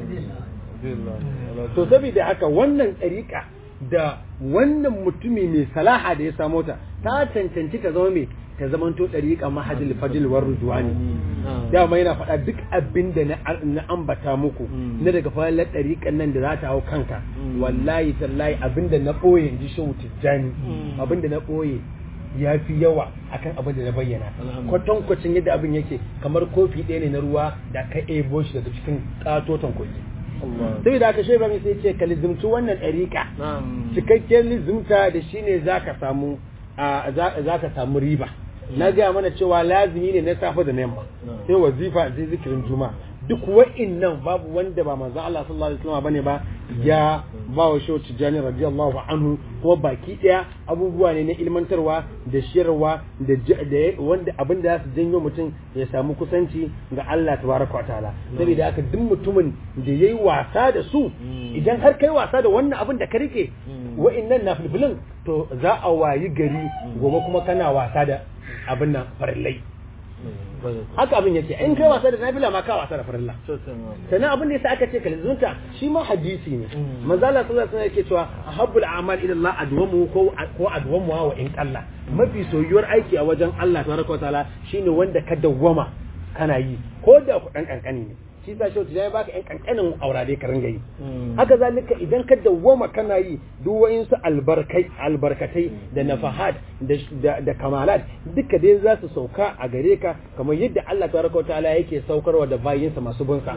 to saboda haka wannan tsarika da wannan mutumi mai salaha da ya samo ta ta cancanci ta zama mai ta zamanto ɗariƙa mahajil fadil war rudwani dama yana faɗa duk abin da na ambata muku na daga falalar ɗariƙan nan da za ta hau kanka wallahi tallahi abin da na ɓoye in ji shehu tijjani abin da na ɓoye ya fi yawa akan abin da na bayyana kwatankwacin yadda abin yake kamar kofi ɗaya ne na ruwa da ka ebo shi daga cikin ƙatoton kogi sai da aka shaiba mai sai ce ka lizimci wannan ɗariƙa cikakken lizimta da shine za ka samu za ka samu riba na gaya mana cewa lazimi ne na safe da yamma sai wazifa sai zikirin juma duk wa'innan babu wanda ba manzo Allah sallallahu alaihi wasallam bane ba ya ba wa shehu tijani radiyallahu anhu kuma baki daya abubuwa ne na ilmantarwa da shirwa da wanda abin da su janyo mutum ya samu kusanci ga Allah tabaraka wa ta'ala saboda haka duk mutumin da yayi wasa da su idan har kai wasa da wannan abin da ka rike wa'innan na filfilin to za a wayi gari gobe kuma kana wasa da abin nan farillai haka abin yake in kai wasa da nafila ma ka wasa da farilla sannan abin da yasa aka ce kalzunta shi ma hadisi ne manzo Allah sallallahu alaihi wasallam yake cewa ahabbul a'mal ila Allah adwamu ko ko adwamu wa in qalla mafi soyuwar aiki a wajen Allah tabaraka wa ta'ala shine wanda ka dawwama kana yi ko da ku dan kankani ne shi sa shautu ya baka yan kankanin aurare ka ringa yi haka zalika idan ka dawwama kana yi duk wa'insu albarkai albarkatai da nafahat da kamalat duka dai za su sauka a gare ka kamar yadda Allah tabaraka wa ta'ala yake saukarwa da bayinsa masu bunsa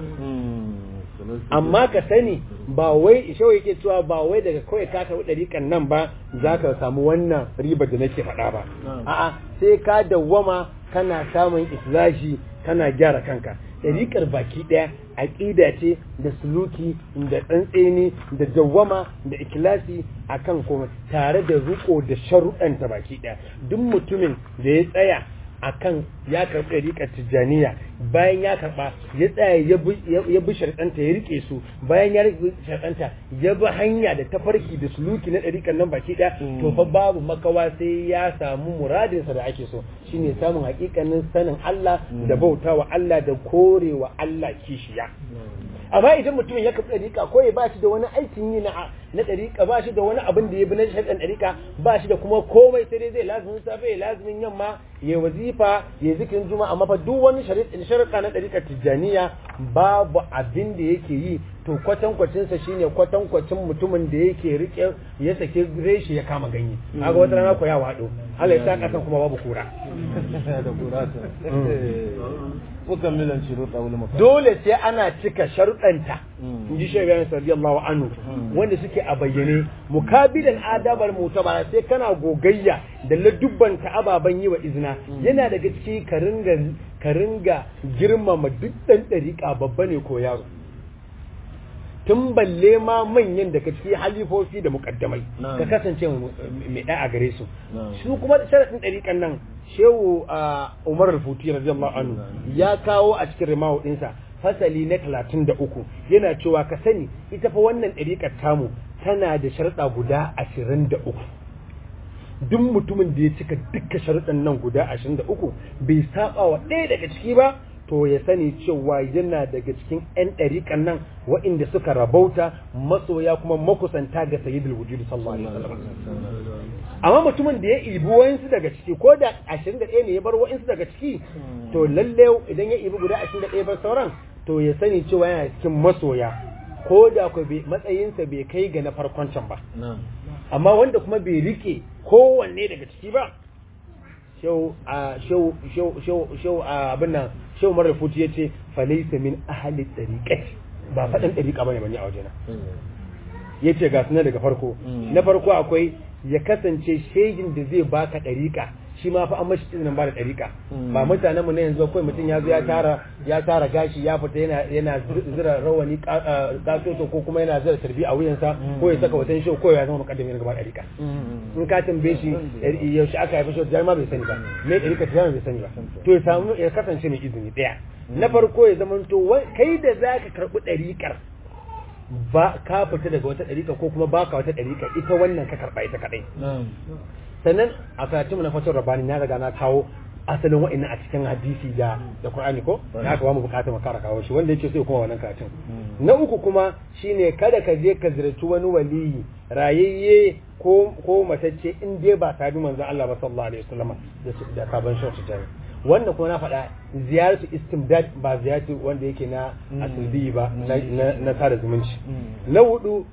amma ka sani ba wai shau yake cewa ba wai daga kawai ka karɓi ɗariƙan nan ba za ka samu wannan ribar da nake faɗa ba a'a sai ka dawwama kana samun islashi kana gyara kanka ɗariƙar baki ɗaya aƙida ce da suluki da tsantseni da dawwama da ikilasi a kan kuma tare da riko da sharuɗanta baki ɗaya duk mutumin da ya tsaya a kan ya karɓi ɗariƙar tijjaniya bayan ya karɓa ya tsaya ya bi sharɗanta ya riƙe su bayan ya riƙe sharɗanta ya bi hanya da tafarki da suluki na ɗariƙar nan baki ɗaya to fa babu makawa sai ya samu muradinsa da ake so shine samun haƙiƙanin sanin Allah da bautawa Allah da korewa Allah kishiya amma idan mutum ya kafa ɗariƙa ko ya ba shi da wani aikin yi na na ɗariƙa ba shi da wani abin da ya bi na shaɗan ɗariƙa ba shi da kuma komai sai dai zai lazumin safe ya lazumin yamma ya wazifa ya zikirin juma'a amma fa duk wani shari'a na ɗariƙar tijjaniya babu abin da yake yi to kwatankwacinsa shine kwatankwacin mutumin da yake rike ya sake reshe ya kama ganye kaga wata rana ko ya wado Allah ya sa kasan kuma babu kura da kura ta mukammilan shuruɗa wal mafat dole sai ana cika sharuɗanta in ji shaibayan radiyallahu anhu wanda suke a bayyane mukabilan adabar mutabara sai kana gogayya da ladubbanta ababen yi wa izina yana daga ciki ka ringa ka ringa girmama duk ɗan ɗariƙa babba ne ko yaro tun balle ma manyan daga ciki halifofi da mukaddamai ka kasance mai ɗa a gare su su kuma sharaɗin ɗariƙan nan shehu umar rufuti radiyallahu anhu ya kawo a cikin rimahu ɗinsa fasali na talatin da uku yana cewa ka sani ita fa wannan ɗariƙar tamu tana da sharaɗa guda ashirin da uku duk mutumin da ya cika dukkan sharuɗan nan guda ashirin da uku bai saba wa ɗaya daga ciki ba to ya sani cewa yana daga cikin 'yan ɗariƙan nan waɗanda suka rabauta masoya kuma makusanta ga sayyidul wujud sallallahu alaihi wasallam amma mutumin da ya ibi wayansu daga ciki ko da 21 ne ya bar wayansu daga ciki to lalle idan ya ibi guda 21 bar sauran to ya sani cewa yana cikin masoya ko da ku matsayinsa bai kai ga na farkon can ba amma wanda kuma bai rike kowanne daga ciki ba shau a shau shau shau shau a abin nan shau mara futi yace falaysa min ahli tariqati ba fadan tariqa bane bane a wajena yace ga sunan daga farko na farko akwai ya kasance shegin da zai baka dariqa shi ma fa an mashi izinin ba da dariqa ba mutanen mu ne yanzu kawai mutum ya zo ya tara ya tara gashi ya fita yana yana zira rawani katoto ko kuma yana zira tarbi a wuyansa ko ya saka watan show ko ya zama mukaddami na gaba dariqa in ka tambaye shi yaushe aka haifi shi ma bai sani ba me dariqa ta bai sani ba to ya samu ya kasance mai izini daya na farko ya zama to kai da zaka karbi dariqar ba ka fita daga wata dariqa ko kuma baka wata dariqa ita wannan ka karba ita kadai sannan a karatunmu na fatar rabani na riga na kawo asalin wa'annan a cikin hadisi da da Qur'ani ko na aka ba mu bukatar mu kara kawo shi wanda yake sai kuma wannan karatun na uku kuma shine kada ka je ka ziyarci wani waliyi rayayye ko ko matacce in dai ba sabi manzon Allah ba sallallahu alaihi wasallam da sabon shi ta wannan kuma na faɗa ziyaratu istimdad ba ziyaratu wanda yake na asali ba na sada zumunci na hudu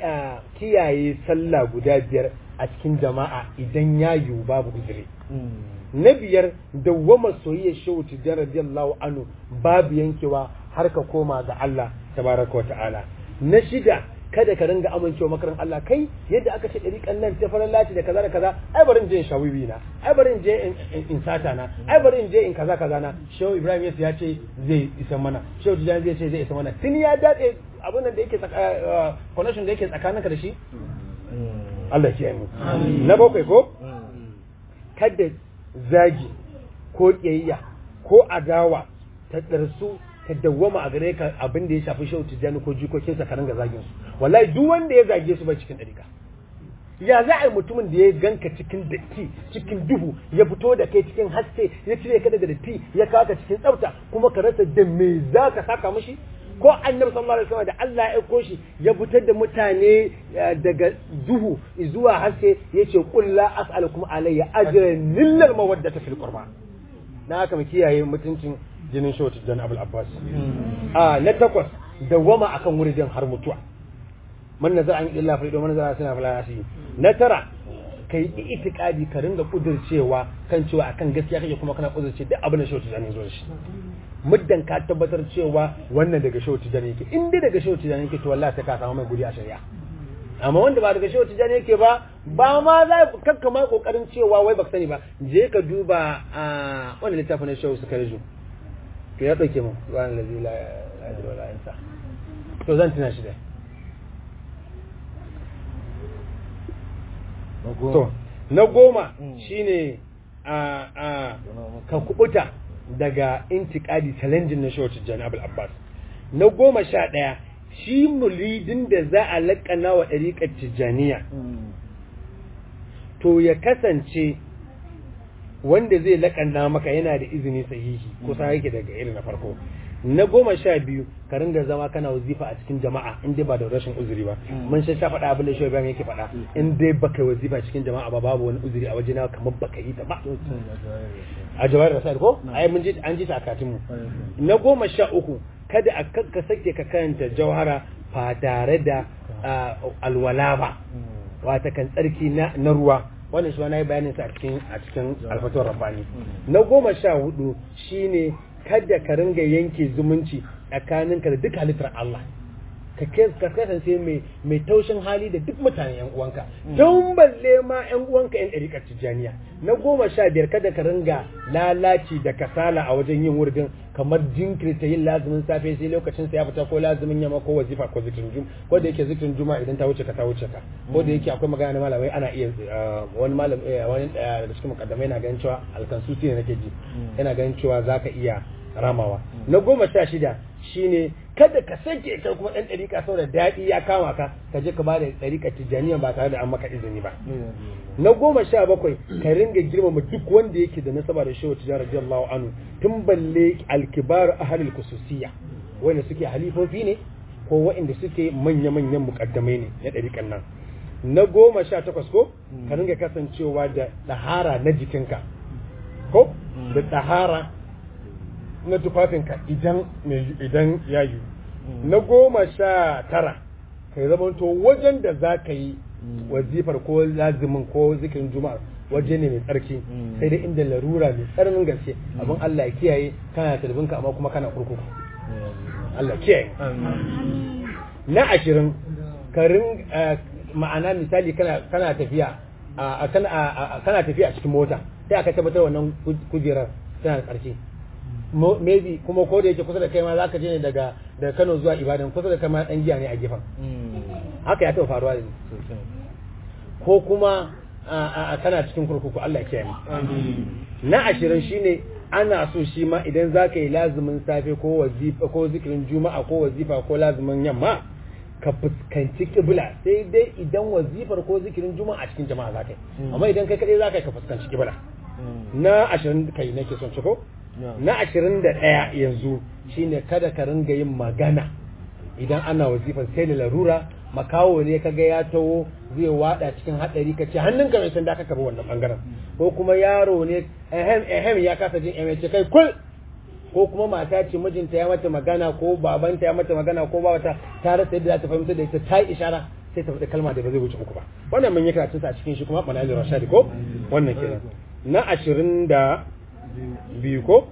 kiyaye sallah guda biyar a cikin jama'a idan ya yiwu babu uzuri na biyar dawwama soyayya shehu tijjan radiyallahu anhu babu yankewa har ka koma ga Allah tabaraka wa ta'ala na shida kada ka ringa amincewa makarin Allah kai yadda aka ce ɗariƙan nan ta farar lati da kaza da kaza ai bari in je in shawiwi na ai bari in je in sata na ai bari in je in kaza kaza na shehu ibrahim yasu ya ce zai isa mana shehu tijjan zai ce zai isa mana tun ya daɗe abin da yake connection da yake tsakaninka da shi Allah ya mu na bakwai ko kada zagi ko ƙiyayya ko adawa ta ɗarsu ta dawwama a gare ka abin da ya shafi shehu tijjani ko jikokinsa ka ringa zagin su wallahi duk wanda ya zage su bai cikin ɗarika ya za a yi mutumin da ya ganka cikin datti cikin duhu ya fito da kai cikin haske ya cire ka daga datti ya kawo ka cikin tsafta kuma ka rasa da me za ka saka mashi ko annabi sallallahu alaihi wasallam da Allah ya aiko shi ya fitar da mutane daga duhu zuwa haske yace qul la as'alukum alayya ajran illa al-mawaddata fil qurba na haka mu kiyaye mutuncin jinin shawti dan Abul Abbas a na takwas dawama akan wurin har mutuwa man nazar an illa fa man nazar sana fala yasi na tara kai itikadi ka ringa kudurcewa kan cewa akan gaskiya kake kuma kana kudurce duk abin da shawti dan zo shi muddan ka tabbatar cewa wannan daga shehu tijani yake in dai daga shehu tijani yake to wallahi sai ka samu mai guri a shari'a amma wanda ba daga shehu tijani yake ba ba ma za kakka ma kokarin cewa wai baka sani ba je ka duba a wannan littafin na shehu suka riju to ya dauke mu subhanahu allazi la ilaha illa huwa to zan tuna shi da to na goma shine a a ka kubuta daga intikadi challenging na shehu tijjani abul abbas na goma sha ɗaya shi muridin da za a laƙana wa ɗariƙar tijjaniya to ya kasance wanda zai laƙana maka yana da izini sahihi kusa yake daga irin na farko na goma sha biyu ka ringa zama kana wazifa a cikin jama'a in dai ba da rashin uzuri ba mun sha faɗa abin da shi bayan yake faɗa in dai baka wazifa cikin jama'a ba babu wani uzuri a wajena kamar baka yi ta ba a jawahir rasail ko ai mun ji an ji ta akatin mu na goma sha uku kada a ka sake ka karanta jawhara ba tare da alwala ba wata kan tsarki na na ruwa wannan shi wani bayanin sa a cikin a cikin alfatuwar rabbani na goma sha hudu shine kada ka ringa yanke zumunci tsakaninka da duk halittar Allah ka kasance mai mai taushin hali da duk mutanen yan uwanka don balle ma yan uwanka yan ɗariƙar tijjaniya na goma sha biyar kada ka ringa lalaci da kasala a wajen yin wurdin kamar jinkirta yin lazumin safe sai lokacin sa ya fita ko lazumin yamma ko wazifa ko zikirin juma ko da yake zikirin juma idan ta wuce ka ta wuce ka ko da yake akwai magana na malamai ana iya wani malam wani da cikin mukaddamai yana ganin cewa alkansusi ne nake ji yana ganin cewa zaka iya ramawa na goma sha shida shine kada ka sake kai kuma dan dariƙa saboda daɗi ya kama ka ka je ka bada dariƙa tijaniya ba tare da an maka izini ba na goma sha bakwai ka ringa girmama duk wanda yake da nasaba da shehu tijara radiyallahu anhu tun balle alkibar ahlul kususiyya wanda suke halifofi ne ko waɗanda suke manya-manyan mukaddamai ne na ɗariƙan nan na goma sha takwas ko ka ringa kasancewa da ɗahara na jikinka ko da ɗahara na tufafinka idan idan ya yi na goma sha tara ka zamanto wajen da za ka yi wazifar ko lazimin ko zikirin juma'a waje ne mai tsarki sai dai inda larura mai tsananin gaske abin Allah ya kiyaye kana talibinka amma kuma kana kurkuku Allah kiyaye na ashirin karin ma'ana misali kana kana tafiya a kana tafiya a cikin mota sai aka tabbatar wannan kujerar tana da tsarki maybe kuma ko da yake kusa da kai ma zaka je ne daga daga Kano zuwa Ibadan kusa da kai ma dan giya ne a gefen haka ya taɓa faruwa da ko kuma kana cikin kurkuku Allah ya kiyaye na ashirin shine ana so shi ma idan za ka yi lazumin safe ko wazifa ko zikirin juma'a ko wazifa ko lazumin yamma ka fuskanci kibla sai dai idan wazifar ko zikirin juma'a a cikin jama'a za ka yi amma idan kai kadai za ka yi ka fuskanci kibla na ashirin kai nake son ciko na ashirin da ɗaya yanzu shine kada ka ringa yin magana idan ana wazifar sai da larura makawo ne kaga ya taho zai wada cikin hadari ka ce hannunka mai sanda ka karbi wannan bangaren ko kuma yaro ne ehem ehem ya kasa jin ehem ce kai kul ko kuma mata ce mijinta ya mata magana ko babanta ya mata magana ko babata ta rasa yadda za ta fahimta da ita ta yi ishara sai ta faɗi kalma da ba zai wuce uku ba wannan mun yi karatun sa a cikin shi kuma manazir rashadi ko wannan kenan na ashirin da biyu ko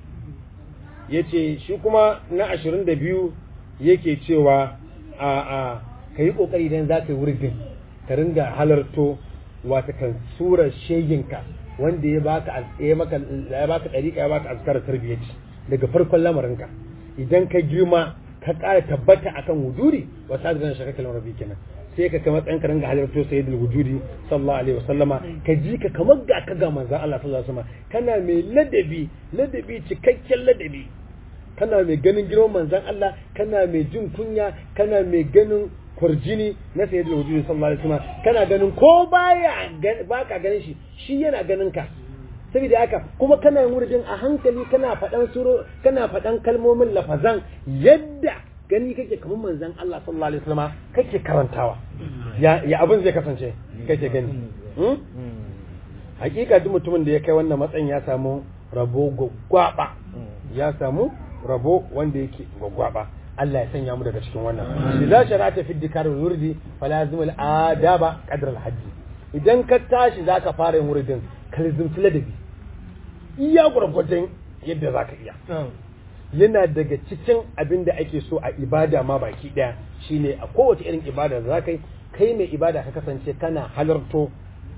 yace shi kuma na ashirin da biyu yake cewa a a ka yi ƙoƙari idan za ka yi wurin ka ringa halarto wata kan surar sheginka wanda ya baka ya maka ya baka dariƙa ya baka azkar tarbiyyaci daga farkon lamarinka idan ka girma ka ƙara tabbata akan wujudi wa sadiran shaka kalmar rabbi kenan sai ka kama tsayin ka ringa halarto sayyidul wujudi sallallahu alaihi wasallama ka ji ka kamar ga ka ga manzon Allah sallallahu alaihi wasallama kana mai ladabi ladabi cikakken ladabi kana mai ganin girman manzon Allah kana mai jin kunya kana mai ganin kwarjini na sayyid al-wujud sallallahu alaihi wasallam kana ganin ko baya baka ganin shi shi yana ganin ka saboda haka kuma kana yin wuridin a hankali kana faɗan suro kana faɗan kalmomin lafazan yadda gani kake kamar manzon Allah sallallahu alaihi wasallam kake karantawa ya ya abin zai kasance kake gani hakika duk mutumin da ya kai wannan matsayin ya samu rabo gwaggwaba ya samu rabo wanda yake gwaggwaba Allah ya sanya mu daga cikin wannan idza sharata fi dikar wurdi falazim al adaba qadr al hajji idan ka tashi zaka fara yin wurdin ka lazimci ladabi iya gurgurdan yadda zaka iya yana daga cikin abin da ake so a ibada ma baki daya shine a kowace irin ibada da zaka yi kai mai ibada ka kasance kana halarto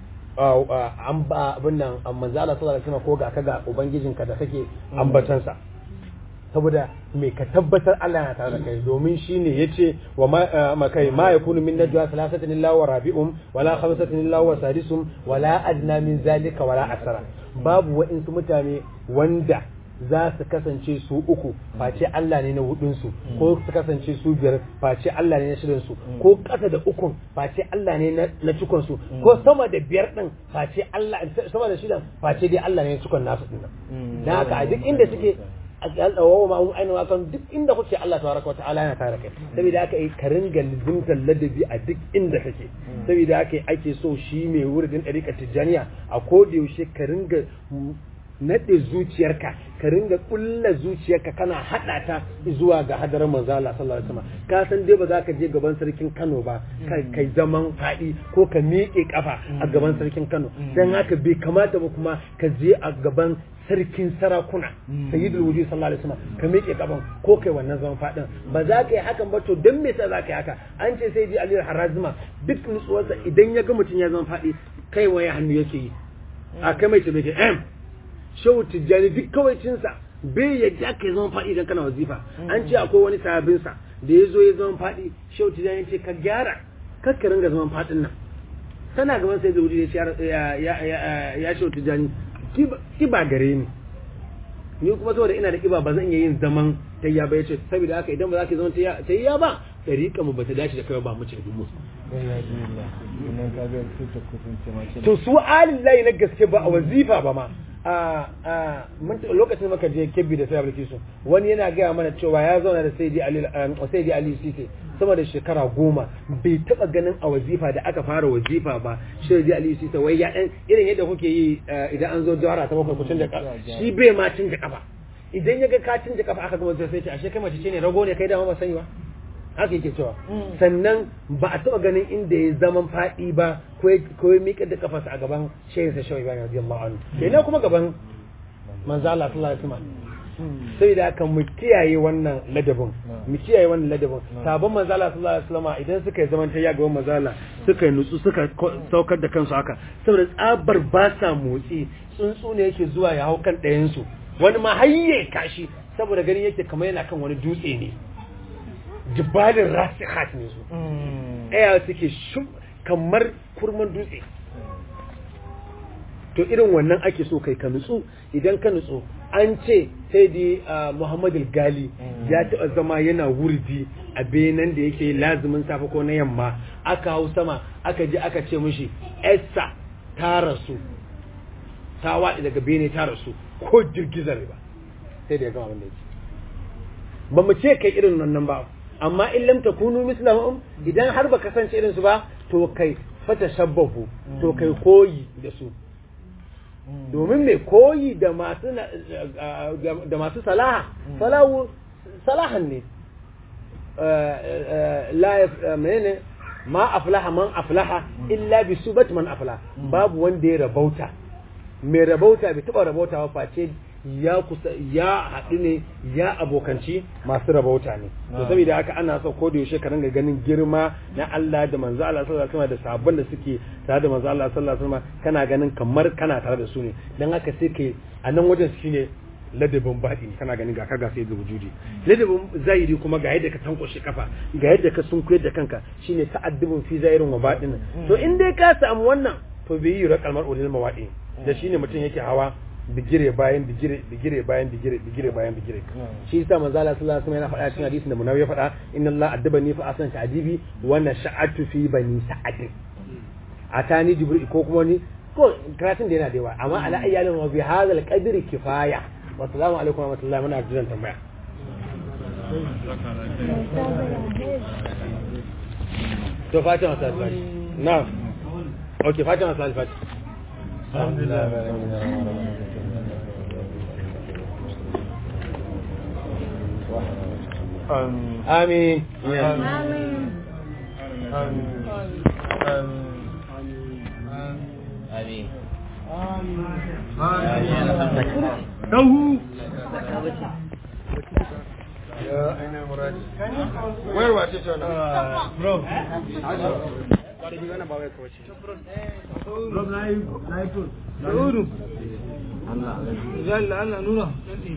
an ba abin nan manzo Allah sallallahu alaihi wasallam ko ga kaga ubangijinka da kake ambatansa saboda me ka tabbatar Allah yana tare da kai domin shine yace wa ma kai ma yakunu min najwa thalathatin illa wa rabi'um wala khamsatin illa wa sadisum wala adna min zalika wala asara babu wa'insu mutane wanda za su kasance su uku face Allah ne na hudun su ko su kasance su biyar face Allah ne na shirin su ko ƙasa da ukun face Allah ne na cikon su ko sama da biyar din face Allah sama da shidan face dai Allah ne na cikon nasu din nan dan haka a duk inda suke wa ma hum aina kan duk inda kuke Allah tabaraka wataala yana tare kai saboda haka ka ringa lizimtar ladabi a duk inda kake saboda haka ake so shi mai wuridin dariƙar tijjaniya a koda yaushe ka ringa naɗe zuciyarka ka ringa ƙulla zuciyarka kana haɗa ta zuwa ga hadarar manzo Allah sallallahu alaihi wasallam ka san dai ba za ka je gaban sarkin Kano ba kai zaman faɗi ko ka miƙe kafa a gaban sarkin Kano dan haka bai kamata ba kuma ka je a gaban sarkin sarakuna sayyidul wujud sallallahu alaihi wasallam ka miƙe kafan ko kai wannan zaman faɗin ba za ka yi hakan ba to dan me yasa za ka yi haka an ce sai ji Ali Harazima duk nutsuwarsa idan ya ga mutum ya zama faɗi kai waye hannu yake yi a kai mai ce mai em shehu tijjani duk kawaicinsa bai yadda ka zama faɗi idan kana wazifa an ce akwai wani sahabinsa da ya zo ya zama faɗi shehu tijjani ce ka gyara kakka ringa zaman faɗin nan tana gaban sai zuwa ya ya shehu tijjani ki ba gare ni ni kuma saboda ina da kiba ba zan iya yin zaman tayya ba yace saboda haka idan ba za ka zaman tayya tayya ba dariƙa mu bata dace da kai ba mu ce dumu to su alillahi na gaske ba a wazifa ba ma a a mun lokacin maka je kebbi da sai abulkisu wani yana gaya mana cewa ya zauna da sayyidi ali sayyidi ali sise sama da shekara goma bai taba ganin a wazifa da aka fara wazifa ba sayyidi ali sise wai ya dan irin yadda kuke yi idan an zo jawara ta bakwai ku canja kafa shi bai ma canja kafa idan ya ga ka canja kafa aka gama sai ce ashe kai mace ce ne rago ne kai da ma ba sani ba haka yake cewa sannan ba a taɓa ganin inda ya zaman faɗi ba ko ya miƙa da kafarsa a gaban shehin sa shawai bayan radiyallahu anhu kenan kuma gaban manzo Allah sallallahu alaihi wasallam sai da haka mu kiyaye wannan ladabin mu kiyaye wannan ladabin sabon manzo Allah sallallahu alaihi wasallam idan suka yi zaman tayya gaban manzo Allah suka yi nutsu suka saukar da kansu haka saboda tsabar ba sa motsi tsuntsu ne yake zuwa ya hau kan ɗayan su wani ma hayye kashi saboda ganin yake kamar yana kan wani dutse ne jibalin rasihat ne su ɗaya suke kamar kurman dutse to irin wannan ake so kai ka nutsu idan ka nutsu an ce sai da Muhammad gali ya taɓa zama yana wurdi a benan da yake lazumin safe ko na yamma aka hau sama aka je aka ce mishi Esther ta rasu ta waɗi daga bene ta rasu ko girgizar ba sai da ya gama abin da yake ba mu ce kai irin nan ba amma in lam takunu mislahum idan har ba kasance irin su ba to kai fata shabbahu to kai koyi da su domin mai koyi da masu da masu salaha salahu salahan ne la menene ma aflaha man aflaha illa bi subat man aflaha babu wanda ya rabauta mai rabauta bai taba rabauta ba face ya kusa ya haɗu ne ya abokanci masu rabauta ne to saboda haka ana so ko da yaushe ka ringa ganin girma na Allah da manzo Allah sallallahu alaihi wasallam da sabon da suke tare da manzo Allah sallallahu alaihi wasallam kana ganin kamar kana tare da su ne dan haka sai kai a nan wajen shine ladabin baɗi kana ganin ga kaga sai da wujudi ladabin zahiri kuma ga yadda ka tankwashe kafa ga yadda ka sunkuyar da kanka shine ta'addubun fi zahirin wa baɗin to in dai ka samu wannan to bai yi rakalmar ulil mawaɗi da shine mutum yake hawa bigire bayan bigire bigire bayan bigire bigire bayan bigire shi yasa manzo Allah sallallahu alaihi wasallam yana faɗa cikin hadisin da munawi ya faɗa inna Allah addabani fa asan ta'dibi wa nasha'atu fi bani sa'ad atani jibril ko kuma ni ko karatun da yana da yawa amma ala ayyalin wa bi hadha al-qadri kifaya wa assalamu alaikum wa rahmatullahi muna jiran tambaya to fatima sa alfati na'am okay fatima sa alfati alhamdulillah آمين آمين آمين له يا أين المراد وين واسيت أنا برو برو لا يكون لا يكون Allah Allah nuna